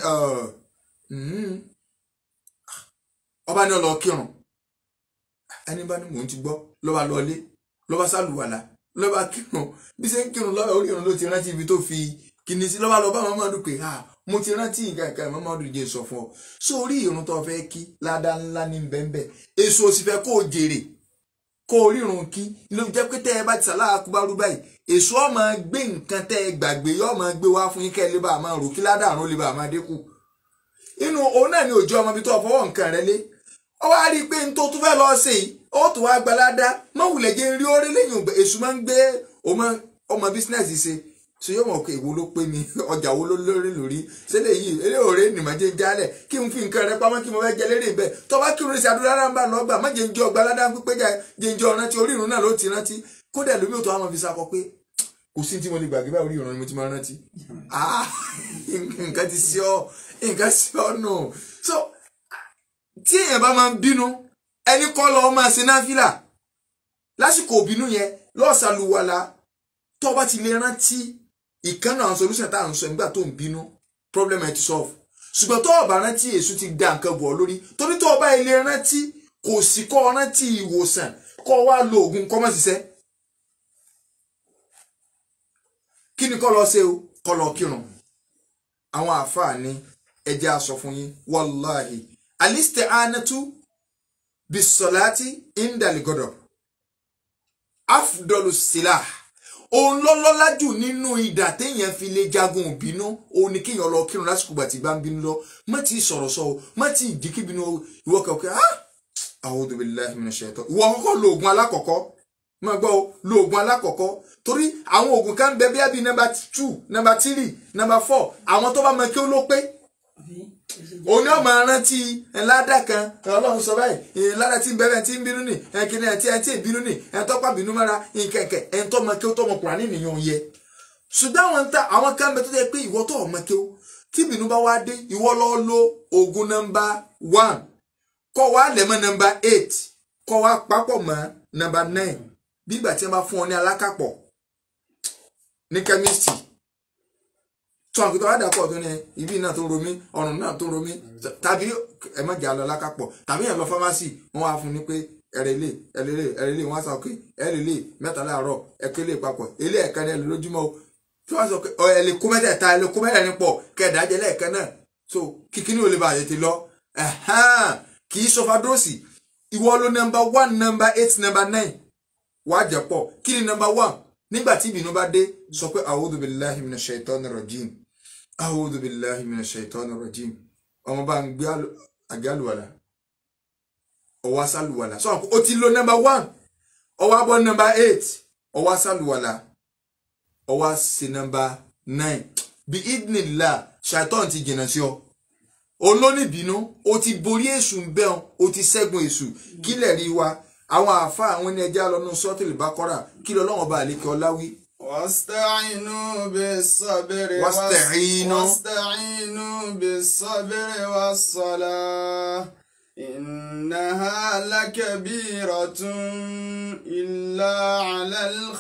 Speaker 1: ọba ní ọlọ kírun ẹni bá ní mò ń ti gbọ́ lọ́ba lọlé lọ́ba sálùwàlà lọ́ba kírun bí ṣe ń kírun lọ́ba orí irun ló ti rántí ibi tó fi kìíní sí lọ́ba lọ́ba Muhammadu pé ha mo ti rántí nǹkan kan Muhammadu jẹ́ sọ fún ọ sórí irun tó fẹ́ kí ládàá ńlá ní bẹ́ńbẹ́ èso òsì fẹ́ kó o jèrè kó o rírun kí ló jẹ́ pé tẹ́ ẹ bá ti sàlá akúbárú báyìí èso ọmọ gbé nǹkan tẹ́ ẹ gbàgbé yọ ọmọ gbé wá fún yín kẹ́ ẹ lè bá a máa rò kí ládàá àrùn lè bá a máa dínkù inú òun náà ni òjò ọmọ ibi tó fọwọ́ nǹkan rẹ lé ó wá rí i pé n tó tún fẹ́ lọ sí i ó tún wá gbalada mọ wulẹ̀ jẹ́ rí orí lẹ́yìn ògbẹ́ èṣù máa ń gbé ọmọ bísínẹ́sì ṣe ṣe yóò mọ̀ pé èwo ló pé mi ọjà wo ló lórí lórí ṣẹlẹ̀ yìí eré òré nìmọ̀ jẹ́ jálẹ̀ kí n fi nǹkan rẹ pamọ́ kí mo fẹ́ jẹ lérè bẹ́ẹ̀ tó bá kírun sí adúlá rárá ń bá lọ gbà má jẹ́ ń jẹ́ ọgbà aládá pípé jẹ́ ń jẹ́ ọ̀rántí orí ìrun náà ló ti rántí kódà lómi òtún àwọn fi sakọ pé kò sí tí mo lè gbàgbé báyìí orí ìrun ni mo ti máa rántí nǹkan ti sí ọ nǹkan sí ọ nù so tí èèyàn bá máa ń bínú ẹni kọ́ lọ́ọ́ máa ṣe náfìlà lásìkò òbínú yẹn lọ́ọ̀sàlùwàlà tó bá ti lè rántí ìkànnà àwọn solution tá à ń sọ nígbà tó ń bínú problem ẹ ti solve ṣùgbọ́n tó o bá rántí èṣù ti da nǹkan bọ̀ lórí torí tó o bá ilé rántí kò sí kọ́ ọ rántí ìwòsàn kọ́ ọ wá lo oògùn kọ́ mọ́ ṣiṣẹ́ kí ni kọ́ lọ ṣe o kọ́ lọ kírun àwọn àáfàá ní ẹjẹ́ aṣọ fún yín wàláhì alisti'anatu bisolati indaligodo afdolu silah òun lọ́lọ́lá jù nínú ìdà téèyàn fi lè jagun òbínú òun ni kéèyàn lọ kírun lásìkò gbàtí bá ń bínú lọ má ti sọ̀rọ̀ sọ o má ti dìkì bínú ìwọ kẹ̀kẹ́ ah a'udhu billahi minash shaitan ìwọ kọ́kọ́ lo oògùn alákọ̀ọ́kọ́ má gbọ́ o lo oògùn alákọ̀ọ́kọ́ torí àwọn oògùn kan bẹ bíi nọ́mbà two nọ́mbà three nọ́mbà four àwọn tó bá mọ kí ó ló pé òní ọmọ rántí ńláda kan ọlọ́run sọ báyìí ńláda tí ń bẹ́ẹ̀ tí ń bínú nì ẹ̀kíní ẹ̀ tí ẹ̀ tí ì bínú nì ẹ̀ tọ́pá bínú mọ́ra nkẹ̀kẹ̀ ẹ̀ tọ́ mọ kí ó tọ́ mọ kùránì nìyẹn yẹ. ṣùgbọ́n àwọn ta àwọn kan bẹ tó yẹ pé ìwọ tó ọmọ kí ó tí bínú bá wá dé ìwọ lọ lo oògùn nọ́mbà one kọ́ wa lẹ̀ mọ́ nọ́mbà eight kọ́ wa papọ̀ mọ́ nọ́mbà nine bí ìgbà tí wọ́n bá fún ọ ní alákàpọ̀ ní chemistry tó àwọn kìtọ́ àdàpọ̀ tó ní ibi náà tó ń romí ọrùn náà tó ń romí tàbí ẹ má jà lọ lákàpọ̀ tàbí yẹn lọ fámásì wọn wá fún ni pé ẹrẹlẹ ẹrẹlẹ ẹrẹlẹ wọn á sọ pé ẹrẹlẹ mẹ́ta láàárọ̀ ẹkẹlẹ papọ̀ ilé ẹ̀ka ni ẹlẹ lójúmọ́ o tí wọn sọ pé ọ ẹlẹ kó mẹ́tẹ̀ẹ̀ta ẹlẹ kó mẹ́tẹ̀ẹ̀rin pọ̀ kẹdàájẹ lẹ́ẹ̀kan náà so kíkíní ò lè bá àyè ti lọ kì í sọfadọ́sì ìwọ ló nọ́mbà one nọ́mbà eight nọ́mbà nine wàá jẹ pọ̀ kí ni nọ́mbà one nígbà tí ìbínú bá dé sọ pé a'udhu billahi minash shaitani rajim a'udhu billahi minash shaitani rajim ọmọ bá ń gbé àgé àlùwàlà ọwọ́ asálùwàlà sọ o ti lo number one ọwọ́ abọ́ number eight ọwọ́ asálùwàlà ọwọ́ sí number nine bí idnilá ṣàìtọ́n ti jìnnà sí ọ olónìbínú o ti borí èṣù ń bẹ́ẹ̀ o ti ṣẹ́gun èṣù kílẹ̀ rí wa àwọn àáfàá àwọn ẹni ẹja lọ́nu sọ́tìlì bá kọ́ra kí lọ́lọ́wọ́n bá àlékè ọláwí.
Speaker 3: واستعينوا بالصبر
Speaker 1: واستعينوا.
Speaker 3: واستعينوا بالصبر والصلاة إنها لكبيرة إلا على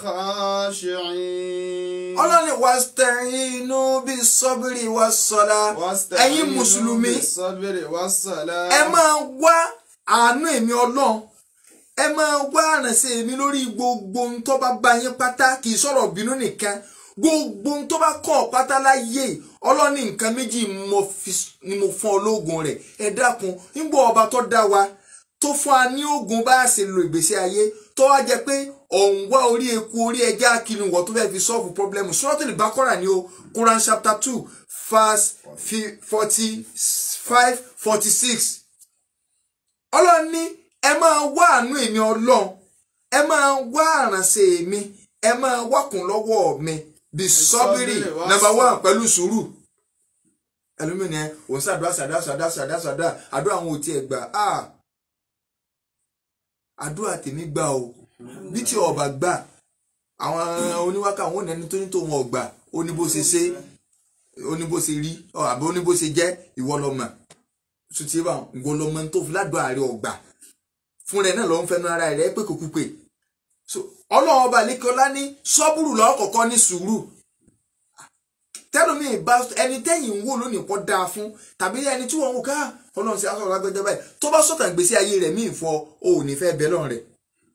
Speaker 3: الخاشعين
Speaker 1: ọlọ́ni wàstẹ̀yìnú bí sọ́bìrì wà sọ́lá ẹ̀yin
Speaker 3: واستعينوا
Speaker 1: mùsùlùmí
Speaker 3: بالصبر والصلاة
Speaker 1: ẹ máa wá àánú èmi ọlọ́run ẹ máa wá àrànṣe èmi lórí gbogbo ohun tó bá bá yín pátá kì í sọ̀rọ̀ bínú nìkan gbogbo ohun tó bá kọ́ ọ pátá láyé ọlọ́ni nǹkan méjì mo fi- ni mo fún ọ lóògùn rẹ̀ ẹ dákun nígbà ọba tó dá wa tó fún wa ní oògùn bá a ṣe lo ìgbésí ayé tó wá jẹ pé ọ̀hún wá orí eku orí ẹja kinu wọ̀ tó fẹ́ fi solve problem Suratul Baqarah ni o Quran chapter two verse forty five forty six ọlọ́run ní ẹ máa wá àánú èmi ọlọ́run ẹ máa wá àrànṣe mi ẹ máa wákùn lọ́wọ́ mi bí sọ́bírì
Speaker 3: sọ́bírì wá
Speaker 1: number
Speaker 3: sọ.
Speaker 1: one pẹ̀lú sùúrù ẹlòmíràn ẹ òun ṣàdúrà ṣàdúrà ṣàdúrà ṣàdúrà ṣàdúrà àdúrà àwọn ò tiẹ̀ gbà á àdúrà tèmi gbà o bí tí ọba gbà àwọn oníwákà àwọn òní ẹni tó ní tòun ọgbà ó ní bó ṣe ṣe ó ní bó ṣe rí ọ, àbí ó ní bó ṣe jẹ́ ìwọ lọmọ sùtì bá ìwọ lọmọ tó fi ládùn àárẹ ọgbà fún rẹ náà lọ ń fẹnu ara rẹ pé kò kúpe so ọlọ́run ọba lẹ́kọ́lá ní sọ́bùrù lọ́kọ̀ọ́kọ́ ní sùúrù tẹ́lómi bá ẹni tẹ́yìn ń wò lónìí pọ̀ dáa fún tàbí ẹni tí wọ́n ń wò ká ọlọ́run sí aṣọ lágbẹ́jọ́ báyìí tó bá sọ̀tàn gbèsè ayé rẹ̀ míì fọ o ò ní fẹ́ bẹ́ lọ́rùn rẹ̀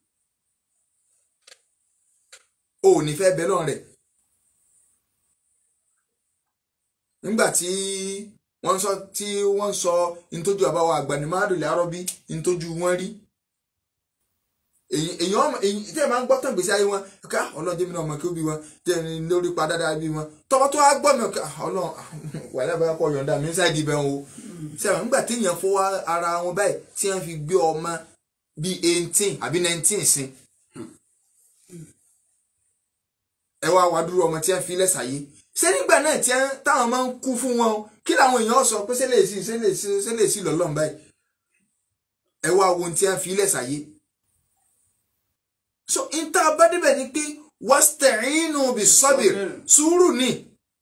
Speaker 1: o ò ní fẹ́ bẹ́ lọ́rùn rẹ̀ nígbà tí wọ́n sọ tí wọ́n sọ ntójú àbáwọ̀ àgbànimáàdùn lárọ́bí ntójú wọn rí èyí èyàn èyí tí ẹ máa ń gbọ́ tán gbèsè ayé wọn ká ọlọ́run jẹ́mi náà ọmọ kí ó bí wọn jẹ́ ẹni lórí pa dáadáa bí wọn tọ́wọ́ tó wá gbọ́ mi ká ọlọ́run wàhálà bá kọ́ yọ̀ǹda mi ṣáàdì bẹ́ẹ̀ o sẹ́wọ̀n nígbà tí èèyàn fọwọ́ ara wọn báyìí tí wọ́n fi gbé ọmọ bíi eighteen àbí nineteen sí ẹ wá wá dúró ọmọ tí wọ́n fi lẹ́sàáyé ṣé nígbà náà tí wọ́n táwọn máa ń kú fún wọn o kí làwọn èèyàn sọ pé ṣẹlẹ̀ sí ṣẹlẹ̀ sí ṣẹlẹ̀ sí lọ́lọ́run báyìí ẹ wá wo ohun tí wọ́n fi lẹ́sàáyé so nta bá débẹ̀ ni pé wasta'inu bis sabir sùúrù ni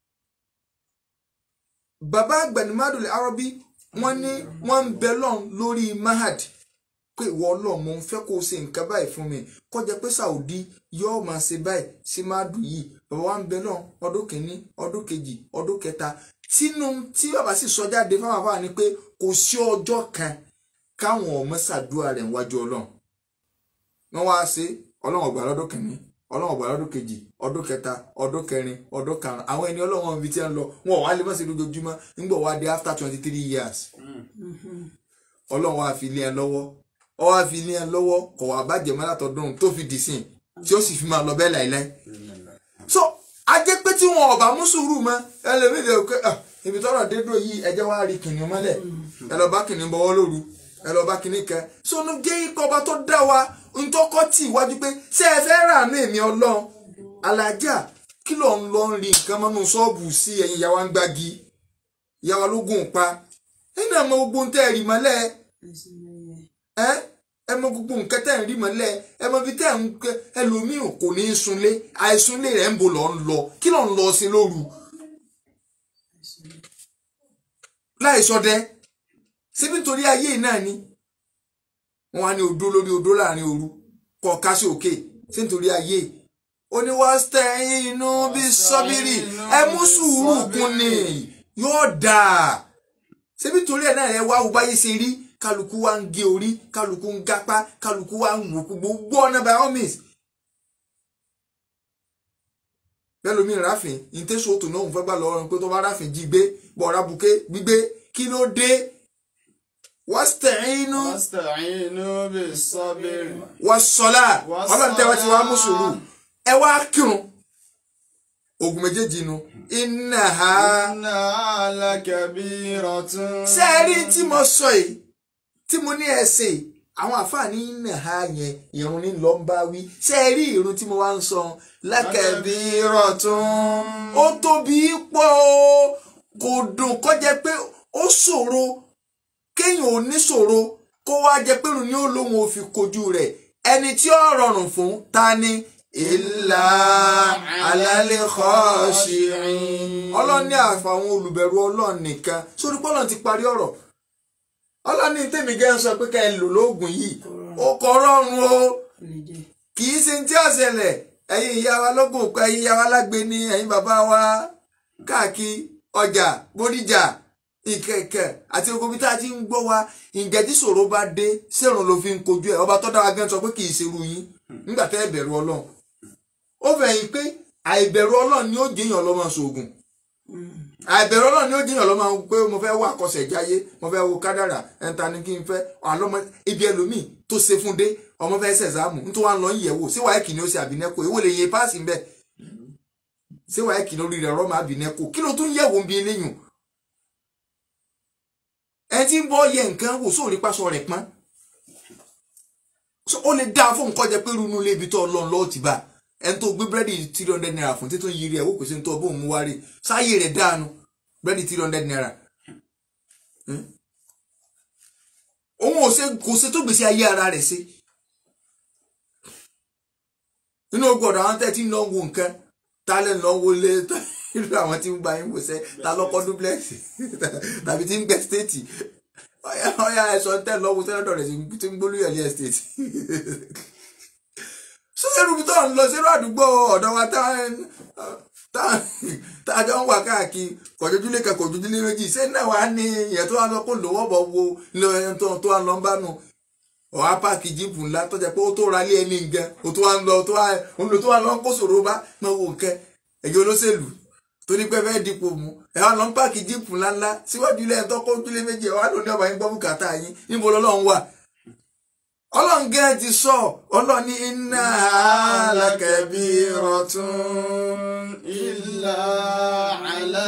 Speaker 1: bàbá agbanimadul arabi wọ́n ní wọ́n ń bẹ lọ́n lórí mahad pé ìwọ ọlọ́run mo ń fẹ́ kó o ṣe nǹkan báyìí fún mi kó jẹ́ pé saudi yóò máa ṣe báyìí sí madu yìí bàbá wa ń bẹ lọ́n ọdún kìíní ọdún kejì ọdún kẹta tínú tí bàbá sì sọ jáde fáwọn afáà ni pé kò sí ọjọ́ kan káwọn ọmọ ṣàdúrà rẹ̀ níwájú ọlọ́run wọ́n wá ṣe ọlọ́run ọgbà lọ́dún kìíní ọlọ́run ọgbà lọ́dún kejì ọdún kẹta ọdún kẹrin ọdún karùn àwọn ẹni ọlọ́run ibi tí wọ́n lọ wọn ò wá lè má ṣe lójoojúmọ́ nígbà wá dé after twenty three years ọlọ́run wá fi lé ẹ lọ́wọ́ ọ wá fi lé ẹ lọ́wọ́ kọ̀ wá bàjẹ́ mọ́ látọ̀dún tó fi dì sìn tí ó sì fi máa lọ bẹ́ẹ̀ láìláì so ajẹ́ pé tí wọn ọba mú sùúrù mọ́ ẹlẹ́mìí lè pé ah, ibi tọ́rọ̀ dédò yìí ẹjẹ́ wá rí kìnìún mọ́lẹ̀ ẹ lọ bá kìnìún bọ́wọ́ lóru ẹ lọ bá kìnìún kẹ so ní jẹ́ ikọ̀ ọba tó dá wa ntọ́kọ́ tì wájú pé ṣé ẹ fẹ́ rà ní èmi ọlọ́run alájà kí ló ń lọ rí nǹkan mọ́nú ṣọ́ọ̀bù sí ẹ̀yìn ìyá wa ń gbági ìyá wa ló gùn pa ẹ̀yin náà mọ gbogbo ń tẹ́ ẹ̀rì mọ́lẹ̀ ẹ́ ẹ mọ gbogbo nǹkan tẹ́ ẹ̀ ń rí mọ́lẹ̀ ẹ mọ ibi tẹ́ ẹ̀ ń kẹ́ ẹlòmíì kò ní í sunlé àìsunlé rẹ̀ ń bo lọ́ ń lọ kí ló ń lọ sí lóru láì sọdẹ síbi nítorí ayé náà ni wọn wá ní odó lórí odó láàrin òru kọ ká sí òkè sí nítorí ayé oníwàstẹ̀yìnú bí sọ́bírì ẹ mú sùúrù kún ni yóò dáa síbi nítorí ẹ̀ náà ẹ wá wo báyé ṣe rí kálukú wa ń gé orí kálukú ń gápá kálukú wa ń wò gbogbo ọ̀nà by all means bẹ́ẹ̀ lómi ráfin ìtẹ́sọ̀ tó náà ń fẹ́ gbà lọ́wọ́ pé tó bá ráfin jí gbé bọ̀ọ̀rá buké gbígbé kí ló dé wasta'inu
Speaker 3: واستعينوا بالصبر
Speaker 1: wasọ́lá ọlọ́run tẹ́wọ́ ti wá mú sùúrù ẹ wá kírun ogun méjèèjì nu iná ha
Speaker 3: إنها لكبيرة
Speaker 1: ṣé ẹ rí tí mo sọ yìí tí mo ní ẹ ṣe yìí, àwọn àfààní iná ha yẹn irun ní lọ ń bá wí ṣé ẹ rí irun tí mo wá ń sọ lákẹ́bí rọ̀tún ó tóbi pọ̀ o kò dùn kó jẹ́ pé ó ṣòro kéèyàn ò ní ṣòro kó wá jẹ́ pé òun ni ó lóun ò fi kojú rẹ̀ ẹni tí ó rọrùn fún ta ni ìlà alálẹ́ khashi'in ọlọ́ni àfàwọn olùbẹ̀rù ọlọ́run nìkan sórí pọ́lọ́n ti parí ọ̀rọ̀ ọlọ́ni tèmi gẹ́ ń sọ pé ká ẹ lò lóògùn yìí ó kọ́ rọrùn o
Speaker 2: lè jẹ
Speaker 1: kì í ṣe tí ó ṣẹlẹ̀ ẹ̀yin ìyá wa lógún òkú ẹ̀yin ìyá wa lágbe ní ẹ̀yin bàbá wa káàkiri ọjà bódìjà ìkẹ̀kẹ̀ àti ogun bí tá a ti ń gbọ́ wa ǹjẹ́ tí ṣòro bá dé sẹ́rùn ló fi ń kojú ẹ̀ ọba tó dára gan sọ pé kì í ṣerú yín nígbà tẹ́ ẹ bẹ̀rù ọlọ́run ó fẹ̀yìn pé àìbẹ̀rù ọlọ́run ni ó jẹ́yàn lọ́mọ ṣoògùn àìbẹ̀rù ọlọ́run ni ó jẹ́yàn lọ́mọ pé mo fẹ́ wá àkọsẹ̀ jáyé mo fẹ́ wo kádàrà ẹ̀ńtà ni kí n fẹ́ àlọ́mọ ibi ẹlòmíì tó ṣe fún dé ọmọ fẹ́ ṣẹ̀zámù nítorí wọn lọ ń yẹ̀wò sí wàá kìíní ó ṣe àbínẹ́kò èwo lè yẹ páàsì ńbẹ sí wàá kìíní orí rẹ̀ rọ́mọ àbínẹ́kò kí ló tún yẹ̀wò ń bi eléyìn ẹ ti ń bọ́ yẹ nǹkan wò sóòrí pásọ rẹ̀ pọ́n So, ó lè dáa fún nǹkan jẹ pé runú ilé ibi tó lọ lọ́ọ́ ti bá ẹni tó gbé búrẹ́dì three hundred naira fún títún yiri ẹ̀ wò kò sí ní tó bóun mú wá rí sáyé rẹ̀ dáanu búrẹ́dì three hundred naira Hmm? òun ò ṣe kò ṣe tó gbèsè ayé ara rẹ̀ ṣe nínú gbọ́dọ̀ àwọn tẹ́ tí ń lọ wo nǹkan ta lẹ́ ń lọ wo lé irú àwọn tí ń gba yín wòṣẹ́ ta lọ́kọ́ duplex tàbí tí ń gbẹ stéètì ọ̀yà ọ̀yà ẹ̀sọ́ tẹ́ lọ́wọ́ sẹ́nẹ́tọ̀ rẹ̀ tí ń gbólúyọ̀ ní estate sọ́sẹ́rù bí tó ń lọ sínú àdúgbò ọ̀dọ̀ wa tá tá a jọ ń wà káàkiri kọ̀jọ́júlé kan kọ̀jọ́júlé méjì ṣé náà wàá ní ìyẹn tó wà lọ kó lówó bọ̀ wo tó tó wà lọ ń bá nu ọ̀há páàkì jíìpù ńlá tó jẹ́ pé ó tó ra lé ẹni nǹkan ó tó wà ń lọ tó wà ń lọ tó wà lọ ń kó sòrò bá máa wo nǹkan ẹ̀jẹ̀ olóṣèlú torí pé fẹ́ẹ́ dipò mu ẹ̀ wá lọ ń páàkì jíìpù ńláńlá síwájú ilé ẹ̀tọ́ kó ojúlé méjì ẹ̀ wá lóní ọba yín gbọ́ bùkátà yín níbo lọ́lọ́run wà ọlọ́run gẹ́gẹ́ ti sọ ọlọ́run ní iná alákẹ́bí
Speaker 3: كبيرة إلا على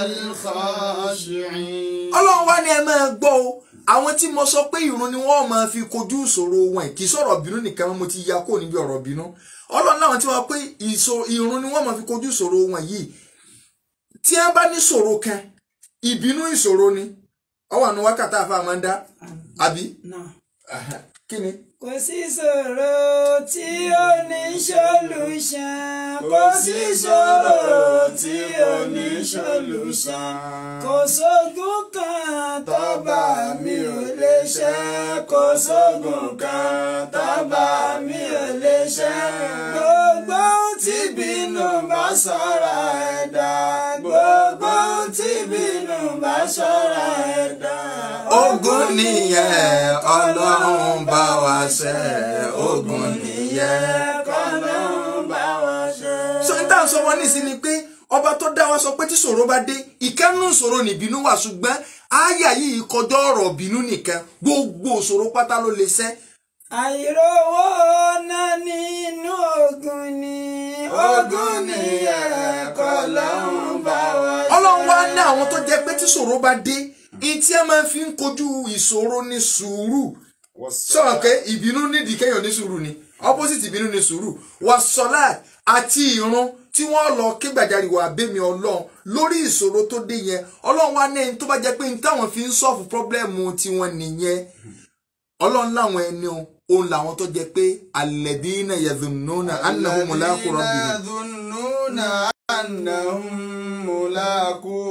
Speaker 3: الخاشعين
Speaker 1: ọlọ́run wá ní ẹ máa gbọ́ o àwọn tí mo sọ pé ìrun ni wọ́n máa fi kojú ìṣòro wọn kì í sọ̀rọ̀ bínú nìkan mo ti ya kó níbi ọ̀rọ̀ bínú ọlọ́run láwọn tí wọ́n pé ìṣò- ìrun ni wọ́n máa fi kojú ìṣòro wọn yìí tí wọ́n bá ní ìṣòro kan ìbínú ìṣòro ni ọwọ́ àánú wákàtí àfa máa ń dá àbí
Speaker 2: náà.
Speaker 1: kí ni.
Speaker 2: kò sí ìṣòro tí ó ní solution kò sí ìṣòro tí ó ní solution kò sógun kan tọ́ba mi ò lè ṣe kò sógun kan tọ́ba mi ò lè ṣe gbogbo tí bínú bá sọ̀rọ̀ ẹ̀dá gbogbo tí bínú bá sọ̀rọ̀ ẹ̀dá.
Speaker 1: ogun nìyẹn ọlọ́run bá wa ṣe ogun nìyẹn.
Speaker 2: kọ́lọ́run bá wa ṣe.
Speaker 1: sọ ní táwọn sọ wọn nísìn ni pé ọba tó dá wa sọ pé tí ṣòro bá dé ìkẹ́nu ìṣòro nìbínú wà ṣùgbọ́n àyà yìí kọjá ọ̀rọ̀ bínú nìkan gbogbo ìṣòro pátá ló lè ṣẹ́
Speaker 2: àìrówó náà nínú ogun ni ogun ni ẹ̀kọ́ lọ́hún bá wa ṣe.
Speaker 1: ọlọ́run wá ní àwọn tó jẹ́ pé tí ṣòro bá dé ìtí ẹ máa fi ń kojú ìṣòro ní sùúrù sọ̀rọ̀ pé ìbínú nídìí kéèyàn ní sùúrù ni opposite ìbínú ní sùúrù wà sọ́lá àti ìrun tí wọ́n lọ ké gbàjarì wà bẹ́mi ọlọ́run lórí ìṣòro tó dé yẹn ọlọ́run wá ní ẹni tó bá jẹ́ pé ní táwọn fi ń sọ́ọ̀fù pọ́blẹ́mù tiwọn nìyẹn ọlọ́run láwọn ẹni o òun làwọn tó jẹ́ pé alladhina yadhunnuna annahum mulaqu rabbihim
Speaker 3: يظنون أنهم ملاقو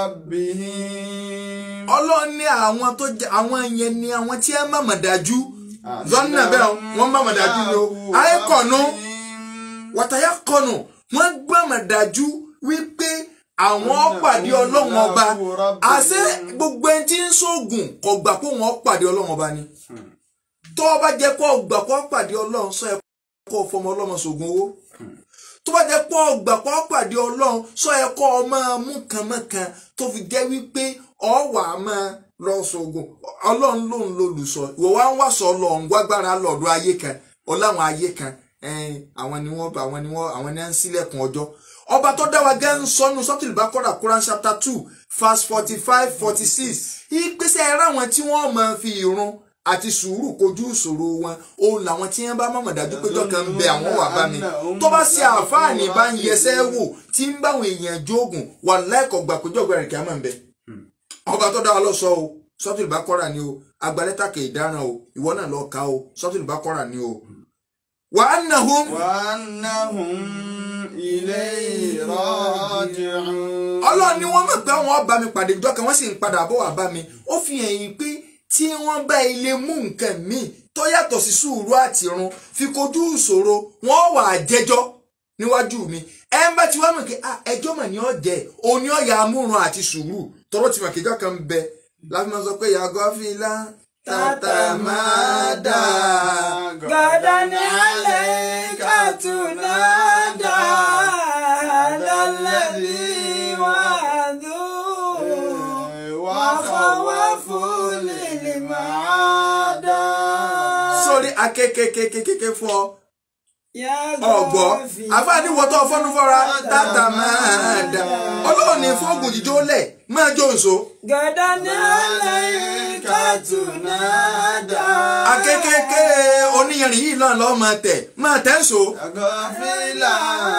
Speaker 3: ربهم
Speaker 1: ọlọ́run ní àwọn tó jẹ́ àwọn yẹn ni àwọn tí ẹ mọ̀mọ̀ dájú zọ́nà bẹ́ẹ̀ wọ́n mọ̀mọ̀ dájú ni o àìkọ̀nù wàtàyà kọ̀nù wọ́n gbọ́mọ̀ dájú wípé àwọn pàdé ọlọ́run ọba àṣẹ gbogbo ẹni tí ń ṣoògùn kò gbà pé wọ́n pàdé ọlọ́run ọba ni tó o bá jẹ́ kó o gbà kó o pàdé ọlọ́run sọ ẹ kó o fọmọ ọlọ́mọ ṣoògùn owó tó bá jẹ́ pé o gbà kó o pàdé ọlọ́run sọ ẹ kó o máa mú kànmọ́kàn tó fi jẹ́ wípé ọ wà á máa lọ ṣoògùn ọlọ́run lòun lolùsọ ìwọ wá ń wá sọ lọ́hùn gbágbára lọ́dọ̀ ayé kan ọláwọn ayé kan ẹn, àwọn ni wọ́n àwọn ni wọ́n àwọn ni wọ́n ń ṣílẹ̀kùn ọjọ́ ọba tó dá wa gẹ́ ń sọnù sọ́tìlì bá kọ́ra Quran chapter two verse forty five forty six ìgbésẹ̀ ẹ̀rọ àwọn tí wọ́n máa fi ìrun àti sùúrù kojú ìṣòro wọn òun làwọn tí wọ́n bá mọ̀mọ̀ dájú pé jọ́kan ń bẹ àwọn wà bá mi tó bá ṣe àǹfààní bá ń yẹsẹ́ wò tí ń báwọn èèyàn jóògùn wà láìkọ̀ gbà pé jọ́gbà rẹ̀ kí á máa ń bẹ. ọba tó dá wa lọ sọ o sọ́tìlì bá kọ́ra ni o agbalẹ́tàkè ìdáràn o ìwọ náà lọ ka o sọ́tìlì bá kọ́ra ni o. wà á nà hún.
Speaker 3: وأنهم إليه راجعون
Speaker 1: ọlọ́run ni wọ́n mọ̀ pé àwọn ọba mi pàdé ìjọ kan wọ́n sì ń padà bọ̀ wá bá mi ó fi hàn yín pé tí wọ́n bá ilé mú nǹkan míì tó yàtọ̀ sí sùúrù àti irun fi kojú ìṣòro wọ́n wà á jẹ́jọ́ níwájú mi ẹ ń bá ti wá mọ̀ pé ah, ẹjọ́ mọ̀ ní ọ̀jẹ̀ òní ọ̀yà amúrun àti sùúrù tọ́rọ̀ ti mọ̀ kéjọ́ kan ń bẹ láti máa sọ pé yàgò fìlà tàtà máa dà
Speaker 2: غدا عليك تنادى هذا الذي وعدوه وخوف للمعادى
Speaker 1: sórí akékèkékékéké fún ọ
Speaker 2: يا
Speaker 1: ọgbọ
Speaker 2: غافي
Speaker 1: àfáàní wọtọ fọnú fọra tàtà máa dà ọlọ́run ní fọ́ọ̀gùn jíjó lẹ̀ máa jó nso.
Speaker 2: غدا عليك تنادى
Speaker 1: akékèké oníyanrìn yìí náà lọ́ọ́ máa tẹ̀ máa tẹ̀ nso.
Speaker 3: غافلا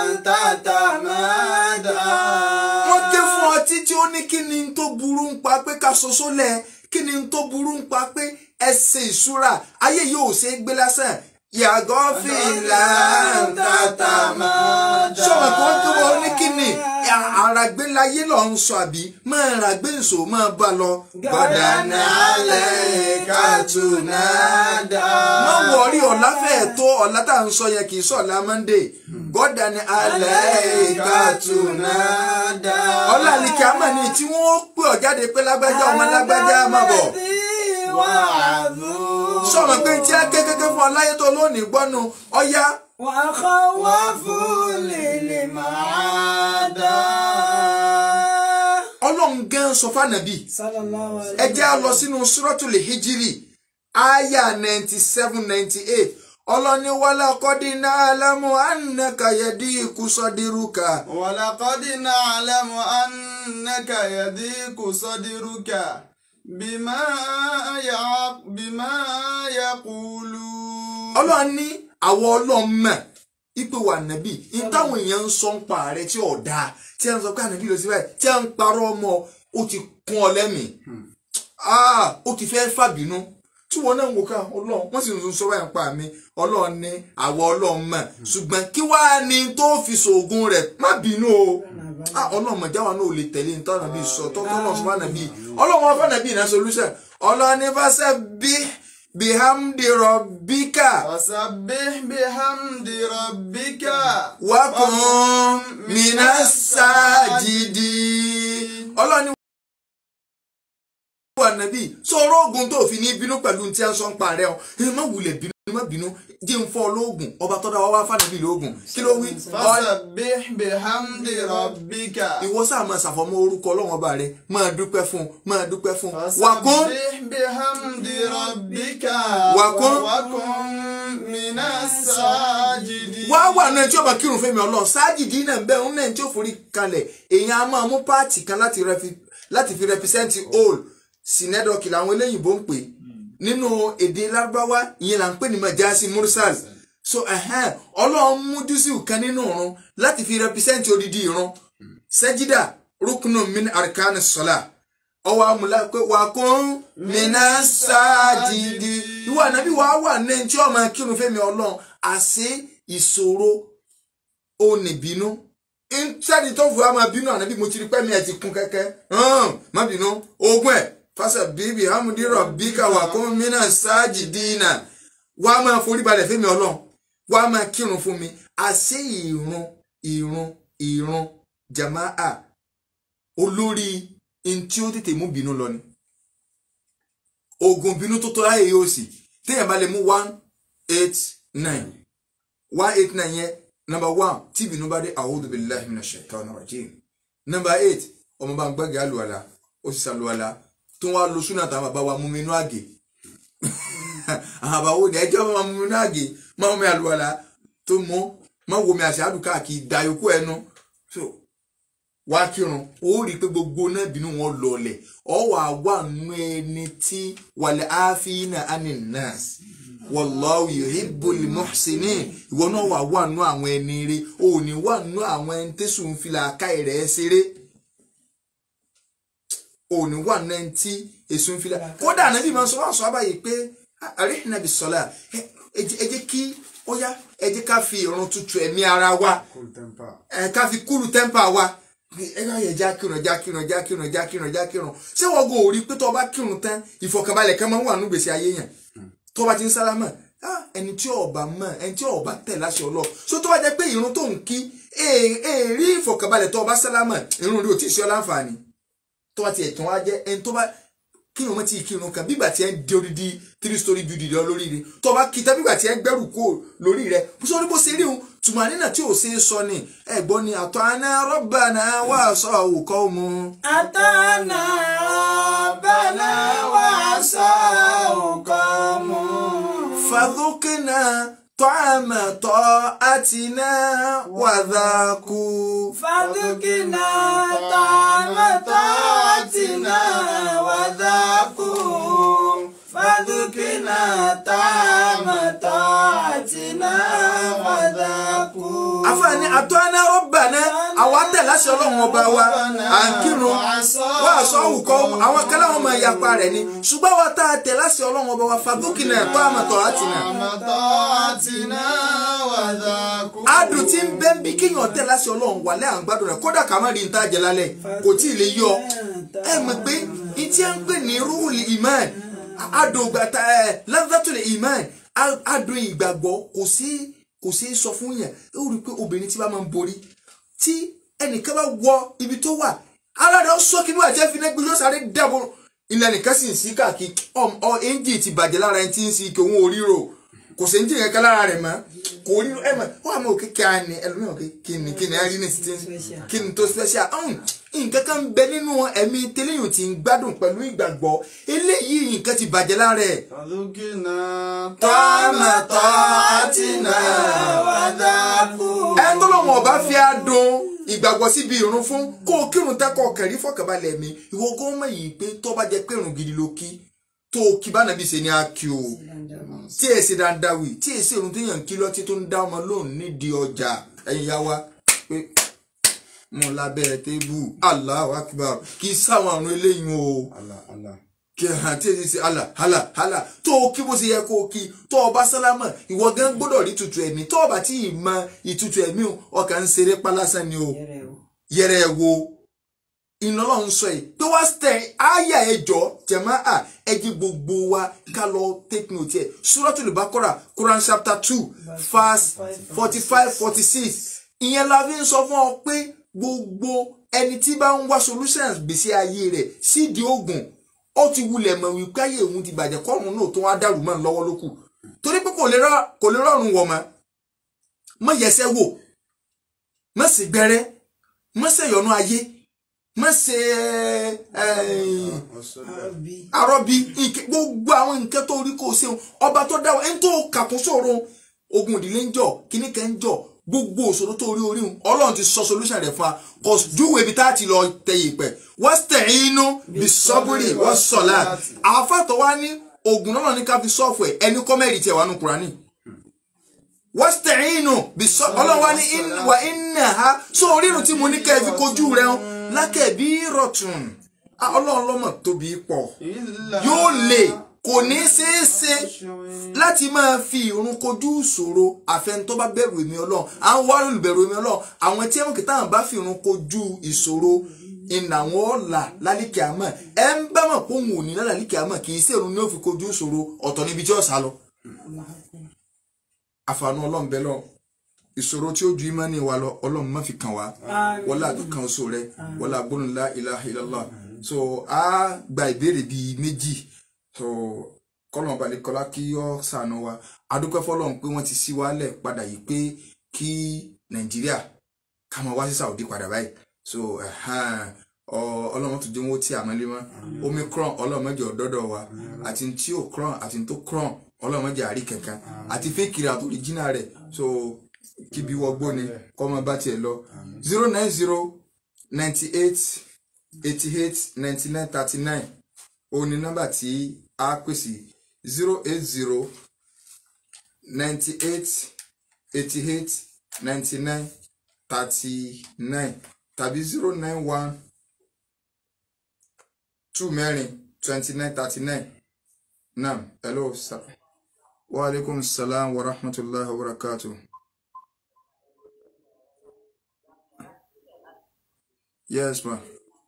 Speaker 3: تتمادى
Speaker 1: wọ́n ké fún ọ títí ó ní kí ni n tó burú ń pa pé ká soso lẹ̀ kí ni n tó burú ń pa pé ẹsẹ̀ ìṣúra ayé yóò ṣe é gbé lásán yàgò fìlà tàtà máa dà. sọ̀rọ̀ kí wọ́n tó wọ́n ní kí ni àràgbélayé lọ ń sọ àbí máa ràgbé nso máa bá lọ. gbọ́dọ̀ nálẹ̀ kàtúnádà. má wọrí ọ̀la fẹ́ẹ̀ tó ọ̀la tá à ń sọ yẹn kì í sọ̀la monday. gbọ́dọ̀ ní alẹ́ kàtúnádà. ọ̀la ni kí a mọ̀ ní tí wọ́n pè ọ́ jáde pé lágbájá ọmọ lágbájá máa bọ̀ sọ̀rọ̀ pé tí a ké kéké fún ọ láyé tó lónìí gbọ́nu ọ̀ya
Speaker 2: وخوف للمعادى
Speaker 1: ọlọ́run gan sọ fànàbí
Speaker 2: صلى الله عليه
Speaker 1: ẹ jẹ́ á lọ sínú suratul hijiri aya ninety seven ninety eight ọlọ́ni wàlá kọ́dí náà lámú ànàkà yẹ̀dí ikú sọ́dírúkà
Speaker 3: ولقد نعلم أنك يضيق صدرك بما يع- بما يقولون
Speaker 1: ọlọ́run ní àwọn ọlọ́run mọ̀ ipò wà nàbí ní táwọn èèyàn ń sọ ń pa ààrẹ tí ò dáa tí a ń sọ pé ànàbí lọ sí báyìí tí a ń parọ́ ọmọ ó ti kún ọ lẹ́mìí Ah, ó ti fẹ́ fàbínú tí wọn náà ń wò ká ọlọ́run wọ́n sì ń sọ báyìí ń pa mi ọlọ́run ní àwọn ọlọ́run mọ̀ ṣùgbọ́n kí wàá ní tó fi ṣoògùn rẹ̀ má bínú o ah ọlọ́run mọ̀já wa náà ò lè tẹ̀lé nítorí àbí sọ tọ́tọ́ náà sọ fún ànàbí ọlọ́run wọn fún ànàbí ìná solution ọlọ́run ní fásẹ̀ bí bihamdi rabbika
Speaker 3: فسبح بحمد ربك
Speaker 1: wakun minas sajidi ọlọ́run ní wà nàbí sọ̀rọ̀ oògùn tó fi ní bínú pẹ̀lú tí a ń sọ ń pa rẹ̀ ọ́ ẹ má wulẹ̀ bínú má bínú jẹ́ ń fọ́ lóògùn ọba tọ́da wá wá fànàbí lóògùn kí ló wí. Ọ-
Speaker 3: فسبح بحمد ربك
Speaker 1: ìwọ sáà máa ṣàfọmọ orúkọ ọlọ́run ọba rẹ máa dúpẹ́ fún máa dúpẹ́ fún wakun
Speaker 3: فسبح بحمد ربك
Speaker 1: وكن-
Speaker 3: وكن من الساجدين
Speaker 1: wá wà náà tí ó bá kírun fẹ́mi ọlọ́run sáàjìdí náà ń bẹ òun náà tí ó forí kalẹ̀ èèyàn á máa mú páàtì kan láti refi- láti fi rẹpísẹ́ǹtì all sinẹ́dọ̀kì làwọn eléyìnbó ń pè nínú èdè lárúbáwá ìyẹn là ń pè ní majasi mursal so ẹ̀hẹ́n, ọlọ́run mú júsìù kan nínú ìrun láti fi rẹpísẹ́ǹtì odidi ìrun sẹ́jídà rúkúnù min arkan sọ́lá ọwọ́ amúlá pé wà kún mìíràn sáàjìdì ìwà ànábì wà wà ní tí ọmọ kírun fẹ́mi ọlọ́run àṣé ìṣòro ó ní bínú sẹ́ni tó fún wa máa bínú ànábì mo ti rí pẹ́mi ẹ̀ ti kún kẹ́kẹ́ hàn má bínú ogún ẹ̀ fásitì bíbí hamudiro bíkà wà kún mìíràn sáàjìdì náà wà á máa forí balẹ̀ fẹ́mi ọlọ́run wà á máa kírun fún mi àṣé ìrun ìrun ìrun jamaa olórí ntí ó tètè mú bínú lọ ni oògùn bínú tó tó láyé yóò sì téèyàn bá lè mú one eight nine one eight nine yẹn number one tí ìbínú bá dé a'udhu billahi minash shaitani rajim number eight ọmọ bá ń gbàgé àlùwàlà ó sì sàlùwàlà tó wá lo súnà táwọn bàbá wa mú mi inú àgè àwọn àbáwò ní ẹjọ́ máa mú mi inú àgè máa mú mi àlùwàlà tó mú máa wo mi àṣà àdùká kì í da yòókù ẹnu so wá kírun ó rí i pé gbogbo náà bínú wọn lọlẹ̀ ọ wà wà nù ẹni tí wàlẹ̀ àfihàn aninas wallahu yuhibbul muhsinin ìwọ náà wà wà nù àwọn ẹni rẹ ò ní wà nù àwọn ẹni tẹsùn fìlà káì rẹ ṣeré ò ní wà nù ẹni tí èso ń fìlà kódà nàbí máa sọ wà sọ àbáyé pé àríhìnà bí sọlá ẹ jẹ́ kí ó yá ẹ jẹ́ ká fi ìrun tutù ẹ̀mí ara wa
Speaker 3: Cool temper.
Speaker 1: ẹ ká fi kúlù tẹ́ḿpà wa ẹ bá yẹ já kírun já kírun já kírun já kírun já kírun ṣé wọ́n go orí pé tó o bá kírun tán ìfọ̀kànbalẹ̀ kan máa ń wà nínú gbèsè ayé yẹn tó o bá ti ń sálámà ah, ẹni tí ó bá mọ̀ ẹni tí ó bá tẹ̀ láṣẹ ọlọ́ so tó bá jẹ́ pé ìrun tó ń kí èèrí ìfọ̀kànbalẹ̀ tó o bá sálámà ìrun rí o tí ì ṣe ọ láǹfààní tó bá tiẹ̀ tán wá jẹ́ ẹni tó bá kírun mọ́ tí kírun kan bígbà tí ẹ ń di odidi three story building lọ lórí rẹ tó bá kí tán bígbà tí ẹ ń gbẹ́rù kó lórí rẹ sórí bó ṣe rí òun tùmọ̀ nínà tí ò ṣe é sọ ni ẹ̀gbọ́n ni àtọ́ aná rọ́bà náà wà sọ òkọ́ mu.
Speaker 2: أتانا ربنا وعصاه قومه
Speaker 1: fàdúkìnà tọ́àmà tọ́ àtìná wàdàkù.
Speaker 2: فذقنا طعم طاعتنا وذاقوا فذقنا طعم طاعتنا وذاقوا
Speaker 1: àfààní àtọ́ aná rọ́bà náà àwọn atẹ̀láṣẹ ọlọ́run ọba wa à ń kírun wà sọ òkọ́ àwọn kẹlẹ́ wọn máa yapa rẹ̀ ni ṣùgbọ́n wa tá a tẹ̀láṣẹ ọlọ́run ọba wa fàdúkìnà tọ́àmà tọ́ àtìná.
Speaker 3: Àmàtọ́àtìná wàdàkú.
Speaker 1: adùn tí ń bẹ́ ń bí kéèyàn tẹ̀ láti ọlọ́run wà lẹ́ à ń gbádùn rẹ̀ kódà ká má rí níta jẹ lálẹ́ kò tí ì lè yọ ẹ mọ̀ pé ìtí à ń pè ní rúùlì imán adùn gbàtà ẹ lẹ́fẹ̀tùlẹ̀ imán adùn ìgbàgbọ́ kò sí kò sí sọ fún yàn ó rí i pé obìnrin tí bá máa ń borí tí ẹnìkan bá wọ ibi tó wà ara rẹ̀ ó sọ kí ní wàá jẹ́ fi náà gbé yóò sáré dàbò ilẹ̀ nìkan sì ń sí káàkiri ọ ẹ́ńjì ti bàjẹ́ lára ẹni tí ń sí kí òun ò ríro kò sí ẹ́ńjì kankan lára rẹ̀ mọ́ kò rí ẹ mọ̀ wọ́n àmọ́ òkè kí a ní ẹlòmíràn òkè kí ni kí ni a rí ní sí kí ni tó special ọ̀hún nǹkan kan ń bẹ nínú ẹ̀mí tẹ́lẹ̀yìn tí ń gbádùn pẹ̀lú ìgbàgbọ́ eléyìí nǹkan ti bàjẹ́ lára ẹ̀
Speaker 3: Fàdúkìnà
Speaker 1: tọ́mọ̀tọ́àtìnà
Speaker 2: وذاقوا
Speaker 1: ẹ tó lọ́wọ́ ọba fi adùn ìgbàgbọ́ síbi ìrun fún kó o kírun tẹ́kọ̀ kẹ̀rí fọkànbalẹ̀ mi ìwọ gọ́ọ̀mọ̀ yìí pé tó bá jẹ́ pé ìrun gidi ló kí tó o kí bá nàbí ṣe ni a kí o tí ẹ ṣe dáadáa wì tí ẹ ṣe ìrun tó yàn kí lọ́tí tó ń dá ọmọ lóhùn nídìí ọjà ẹ̀yin yá wa pé mo lábẹ́ tébù Allahu Akbar kì í sáwọn àrùn eléyìí o
Speaker 3: Allah Allah.
Speaker 1: kí hàn tí èsì sí àlà àlà àlà tó o kí bó ṣe yẹ kó o kí tó o bá sálámà ìwọ gan gbọ́dọ̀ rí tutù ẹ̀mí tó o bá tí ì mọ ìtutù ẹ̀mí o ọkàn ń ṣeré pálásán ni o yẹrẹ ẹ wo iná lọ́hún sọ yìí pé wá tẹ àyà ẹjọ́ jẹ̀mọ́ à ẹjẹ́ gbogbo wa ká lọ take note ẹ̀ Suratul Baqara Quran chapter two verse forty five forty six ìyẹn la fi ń sọ fún ọ pé gbogbo ẹni tí bá ń wá solutions gbèsè ayé rẹ̀ sídìí oògùn ó ti wulẹ̀ mọ̀ wípé ayé òun ti bàjẹ́ kọ́run náà tó wá dàrú mọ́ lọ́wọ́ lókù torí pé kò lè rọ- kò lè rọrùn wọ̀ mọ́ mọ́ yẹsẹ́ wò mọ́ sì gbẹ́rẹ́ mọ́ sẹ̀yọ̀nù ayé mọ́ ṣe
Speaker 2: Àbí.
Speaker 1: arọ́bí nǹkan- gbogbo àwọn nǹkan tó rí kó o ṣeun ọba tó dá wa ẹni tó kàkún sòro ogun ìdílé ń jọ kíní kan ń jọ gbogbo òṣòro tó rí orí òun ọlọ́run ti sọ solution rẹ̀ fún wa kò júwèé ibi tá a ti lọ tẹ ìpẹ́ wasta'inu bis-sabri was-salat àfàtọ̀ wa ní ogun náà ní ká fi sọ́ọ̀fù ẹ̀ ẹni kọ́mẹ́rì tiẹ̀ wà nù Kùránì wasta'inu bis-sabri ọlọ́run wa ní in- wa innaha sọ orírun tí mo ní kẹ́ ẹ fi kojú rẹ̀ hàn lakabiratun Ah, ọlọ́run lọ́mọ tóbi pọ̀ yóò lè kò ní ṣeé ṣe láti máa fi ìrun kojú ìṣòro àfẹn tó bá bẹ̀rù èmi ọlọ́run à ń wá olùbẹ̀rù èmi ọlọ́run àwọn tí ẹ̀wọ̀n kìtà bá fi ìrun kojú ìṣòro ìnà àwọn ọ̀la lálìkẹ́ àmọ́ ẹ ń bá mọ̀ pé òun ò ní lálìkẹ́ àmọ́ kì í ṣe ìrun ní ó fi kojú ìṣòro ọ̀tọ̀ níbi tí ó sá lọ. àfààní ọlọ́run bẹ́ẹ̀ lọ ìṣòro tí ó ju ìmánì wa lọ ọlọ́run má fi kàn wá wọlá àdúkàn oṣù rẹ wọlá gbólóńlá ilaha illallah so a gba ìbéèrè bíi méjì so kọlọ́n balẹ̀ kọlá kí ọ sànù wa adúpẹ́ fọlọ́run pé wọ́n ti ṣí wálẹ̀ padà yìí pé kí nàìjíríà ká máa wá sí saudi padà báyìí so ẹ̀hán, ọ- ọlọ́run tó dín wọ́n tí àmọ́lé mọ́ omicron ọlọ́run mẹ́jọ dọ́dọ̀ wa àti tí ò cron àti tó cron ọlọ́run mẹ́jọ àrí kankan àti fake rẹ̀ àti original rẹ̀ so kíbi wọgbó ni kọ́mọ bá tiẹ̀ lọ zero nine zero ninety eight eighty eight ninety nine thirty nine òun ni nọ́mbà tí a pèsè zero eight zero ninety eight eighty eight ninety nine thirty nine tàbí zero nine one two mẹ́rin twenty nine thirty nine naam hello sir wa aleykum salaam wa rahmatulahi wa barakatuh. Yes, ma.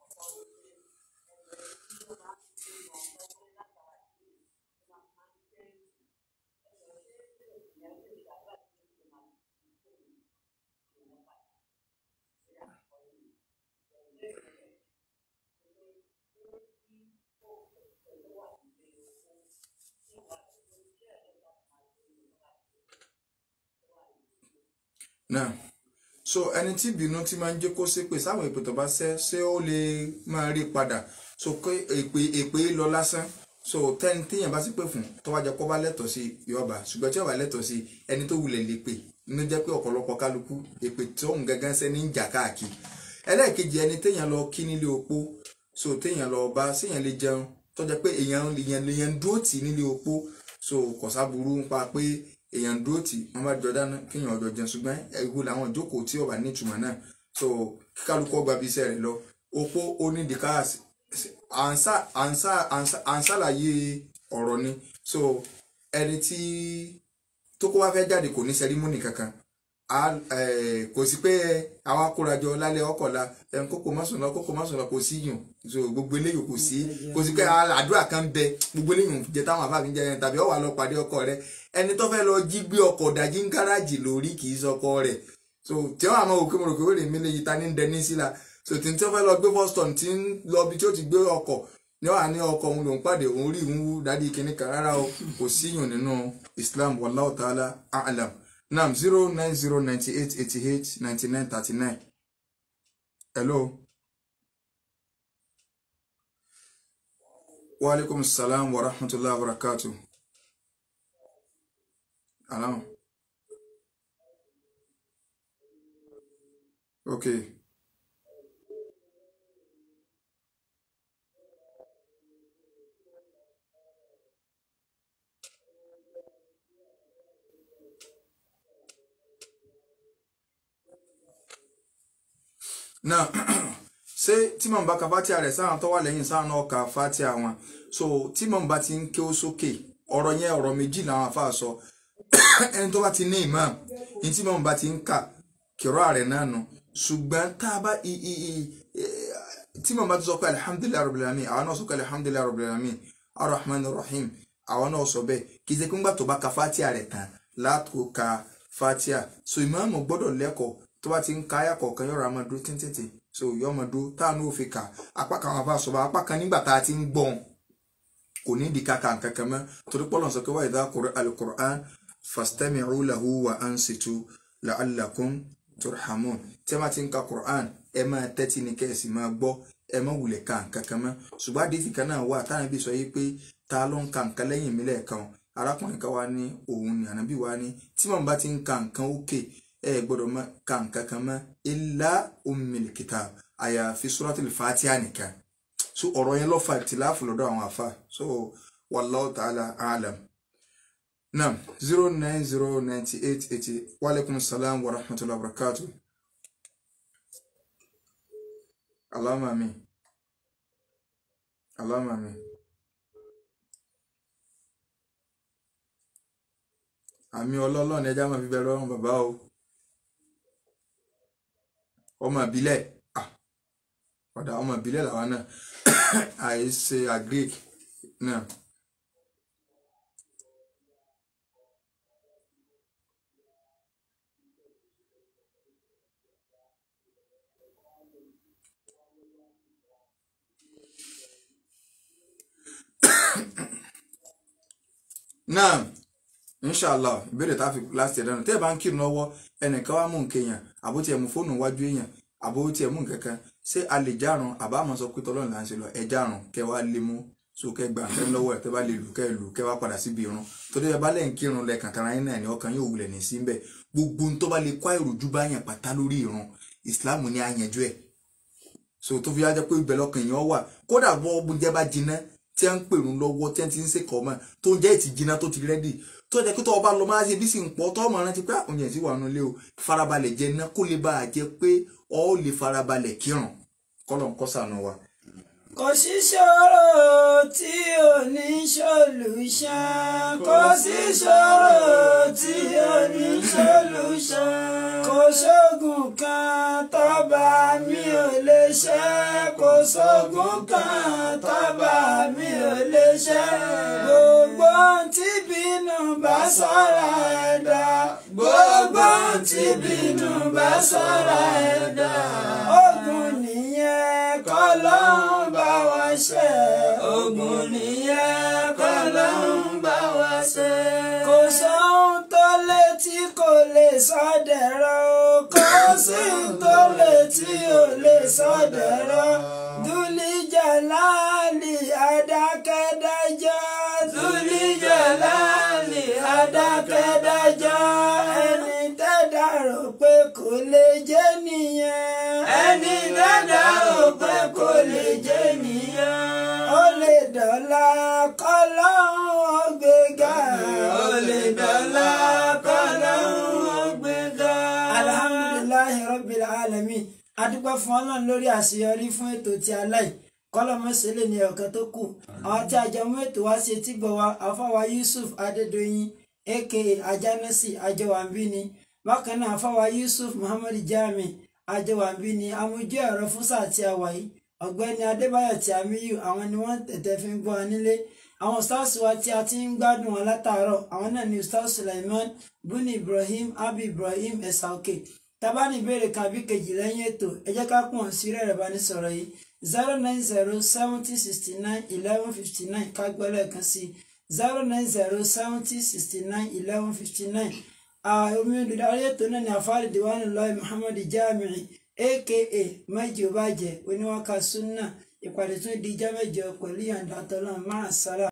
Speaker 1: Now, so ẹni tí ìbínú ti máa ń jẹ́ kó ṣépè sáwọn èpè tó bá ṣẹ́ ṣé ó lè máa rí padà so pé èpè èpè lọ lásán so tẹ́ni téèyàn bá ṣépè fún tó wá jẹ́ kó bá lẹ́tọ̀ọ́ sí yọba ṣùgbọ́n tí ó bá lẹ́tọ̀ọ́ sí ẹni tó wulẹ̀ lè pè inú jẹ́ pé ọ̀pọ̀lọpọ̀ kálukú èpè tó ń gángan ṣẹ́ ní ìjà káàkiri ẹlẹ́ẹ̀kejì ẹni téèyàn lọ kí nílé opó so téèyàn lọ bá séèyàn lè jẹun tó jẹ́ pé èèyàn èèyàn èèyàn dúró tì nílé opó so kọ̀sáburú ń pa pé èèyàn dúró tì wọ́n bá jọ dáná kéèyàn ọjọ́ jẹun ṣùgbọ́n ẹ̀gbọ́n làwọn ìjókòó tí ó bá ní ìtumọ̀ náà so kíkálukú ọgbà bíi iṣẹ́ rẹ̀ lọ opó ó ní dìkáàsì ànsá ànsá ànsá ànsálàyé ọ̀rọ̀ ni so ẹni tí tó kó wá fẹ́ jáde kò ní sẹrímónì kankan a eh, kò sí pé àwa kórajọ lálẹ́ ọkọ̀la ẹn kókò mọ́sùn lọ kókò mọ́sùn lọ kò sí yùn so gbogbo eléyìí kò sí kò sí pé àdúrà kan bẹ gbogbo eléyìí jẹ táwọn àfáàfin jẹ yẹn tàbí ọwà lọ pàdé ọkọ rẹ ẹni tó fẹ́ lọ jí gbé ọkọ̀ dájí ń gáràjì lórí kì í sọkọ rẹ̀ so tí wọ́n àmọ́ òkè mọ̀rọ̀ kéwèrè mi lè yí ta ní dẹni síla so tí tí wọ́n fẹ́ lọ gbé boston tí ń lọ bí tí ó ti gbé ọkọ̀ ní wàá ní ọkọ̀ òun lòún pàdé òun rí ìhun wú dádì kìíní kan rárá o kò sí yùn nínú Islam wallahu ta'ala a'lam nam zero nine zero ninety eight eighty eight ninety nine thirty nine hello. wa alaikum salam wa rahmatullahi wa barakatuh. Alam. Okay. Now, ṣé tí màmú bá ka fatia rẹ̀ sáwọn tó wà lẹ́yìn sáwọn náà ka fatia wọn so tí màmú bá ti ń ké ó sókè ọ̀rọ̀ yẹn ọ̀rọ̀ méjì làwọn afa sọ ẹni tó bá ti ní imam ní tí màmú bá ti ń kà kìrọ̀ àrẹ̀ náà nù ṣùgbọ́n tá a bá i i i tí màmú bá ti sọ pé alihamudulilayi rabbil alamin àwọn náà sọ pé alihamudulilayi rabbil alamin arahman rahim àwọn náà sọ bẹ́ẹ̀ kì í ṣe pé ńgbà tó bá ka fatia rẹ̀ tán látò ka fatia so ìmáàmù gbọ́dọ̀ lẹ́kọ̀ọ́ tó bá ti ń ka ayà kọ̀ọ̀kan yọ̀rọ̀ àmọ́ dúró tíntìntì so yọ ọmọ dúró táwọn ò fi kà apá kan àwọn afá sọba apá kan nígbà tá a ti ń gbọ́n kò ní ìdí kàkà kankan mọ́ torí pọ́lọ̀ sọ pé wa idha quri'a al-Qur'an fastami'u lahu wa ansitu la'allakum turhamun tí a máa ti ń ka Qur'an ẹ máa tẹ́tí ní kẹ́sì máa gbọ́ ẹ má wulẹ̀ ka kankan mọ́ ṣùgbọ́n àdìsí kan náà wà táwọn ibi sọ yìí pé ta ló ń ka nǹkan lẹ́yìn mi lẹ́ẹ̀kan arákùnrin kan wá ní òun ni ànábì wá ní tí màmú bá ti ń ka nǹkan ókè ẹ gbọ́dọ̀ má ka nǹkan kan mọ́ illa ummil kitab àyàfi suratul fatiha nìkan so ọ̀rọ̀ yẹn ló fa ìtìláàfù lọ́dọ̀ àwọn àfa so wallahu ta'ala alam nam zero nine zero ninety eight eighty wa alaikum salam wa rahmatullahi wa barakatuh allahumma amin allahumma amin àmì ọlọ́lọ́ ni ẹja máa fi bẹ̀rẹ̀ ọ̀run bàbá o ọmọ ìbílẹ̀ ọ̀dà ọmọ ìbílẹ̀ làwọn náà àìṣe agric náà. náà inshallah ìbéèrè tá a fi láti ẹ̀dánù tẹ́ ẹ bá ń kírun lọ́wọ́ ẹnìkan wá mú nǹkan èèyàn àbó tiẹ̀ mú fóònù wájú èèyàn àbó tiẹ̀ mú nǹkan kan ṣé a lè járun àbá àmọ́ sọ pé tọ́lọ́run là ń ṣe lọ ẹ járun kẹ wá lé mú so kẹ gbà nǹkan lọ́wọ́ ẹ tẹ́ bá lè lù kẹ lù kẹ wá padà síbi irun torí ẹ bá lẹ́yìn kírun lẹ́ẹ̀kan tara yín náà ní ọkàn yóò wulẹ̀ ní sí bẹ́ẹ̀ gbogbo ohun tó bá lè kó àìròjú bá yàn pátá lórí ìran ìsìláàmù ni a yanjú ẹ̀ so tó fi wá jẹ́ pé ibẹ̀ lọ́kàn èèyàn wà kódà bọ́ oúnjẹ bá jiná tí a ń pèrún lọ́wọ́ tí a ti ń ṣèkọ́ mọ́ tó ń jẹ́ ìtì jiná tó ti rẹ́dì tó jẹ́ pé tó o bá lọ máa ṣe bí sì ń pọ̀ tó ọmọ rántí pé oúnjẹ sì wà nù lé o farabalẹ̀ jẹ ná kó lè bá a jẹ pé ọ ó lè farabalẹ̀ kírun kọ́lọ̀ ń kọ́ sànù wa.
Speaker 2: kò sí ṣòro tí ò ní solution kò sí ṣòro tí ò ní solution kò sógun kan tọ́ba mi ò lè ṣe kò sógun kan tọ́ba mi ò lè ṣe gbogbo tí bínú bá sọ̀rọ̀ ẹ̀dá gbogbo tí bínú bá sọ̀rọ̀ ẹ̀dá ogun nìyẹn kọ́lọ́hún bá wa ṣe ogun nìyẹn kọ́lọ́hún bá wa ṣe. kò sóhun tó létí kò lè sọdẹ̀rọ̀ kò sí tó létí ò lè sọdẹ̀rọ̀ dúlíjà láàlì adákẹ́dájọ́ dúlíjà láàlì adákẹ́dájọ́ ẹni tẹ́dá rò pé kò lè jẹ́ nìyẹn ẹni tẹ́dá rò pé kò lè jẹ́ nìyẹn ó lè dọ̀la kọ́lọ́hún ó gbéga ó lè dọ̀la kọ́lọ́hún ó gbéga. alhamdulilayi rabbil alamin adúpẹ́ fún ọlọ́run lórí àṣeyọrí fún ètò tí a láì kọ́lọ́mọṣẹ́lẹ̀ ní ọ̀kan tó kù àwọn tí a jọ mú ètò wá sí etí gbọ̀ wá afáwa yusuf adédọ̀yìn aka ajánásì àjọwàmbí ni bákan náà afáwa yusuf muhammad jami àjọwàmbí ni amójú ẹ̀rọ fún sáà tí a wà yìí ọ̀gbẹ́ni adébáyọ̀ tí a míyù àwọn ni wọ́n tẹ̀tẹ̀ fi ń gbọ́ wa nílé àwọn stars wa tí a ti ń gbádùn wọn látàárọ̀ àwọn náà ni ustaz suleiman buni ibrahim abi ibrahim ẹ̀sàókè tabani ìbéèrè kan àbí kejì lẹ́yìn ètò ẹ jẹ́ ká pọ̀ sí rẹ̀ rẹ̀ bá ní sọ̀rọ̀ yìí zero nine zero seventy sixty nine eleven fifty nine ká gbọ́ lẹ́ẹ̀kan sí zero nine zero seventy sixty nine eleven fifty nine omi olùdarí ètò náà ni àfáàlì diwani lọ́ọ̀ muhammad jamiu aka mẹ́jọ bàjẹ́ oníwàkà sunna ìpàdé tún di ijá mẹ́jọ pẹ̀lú yàǹdà tọ́lọ́ máa sára.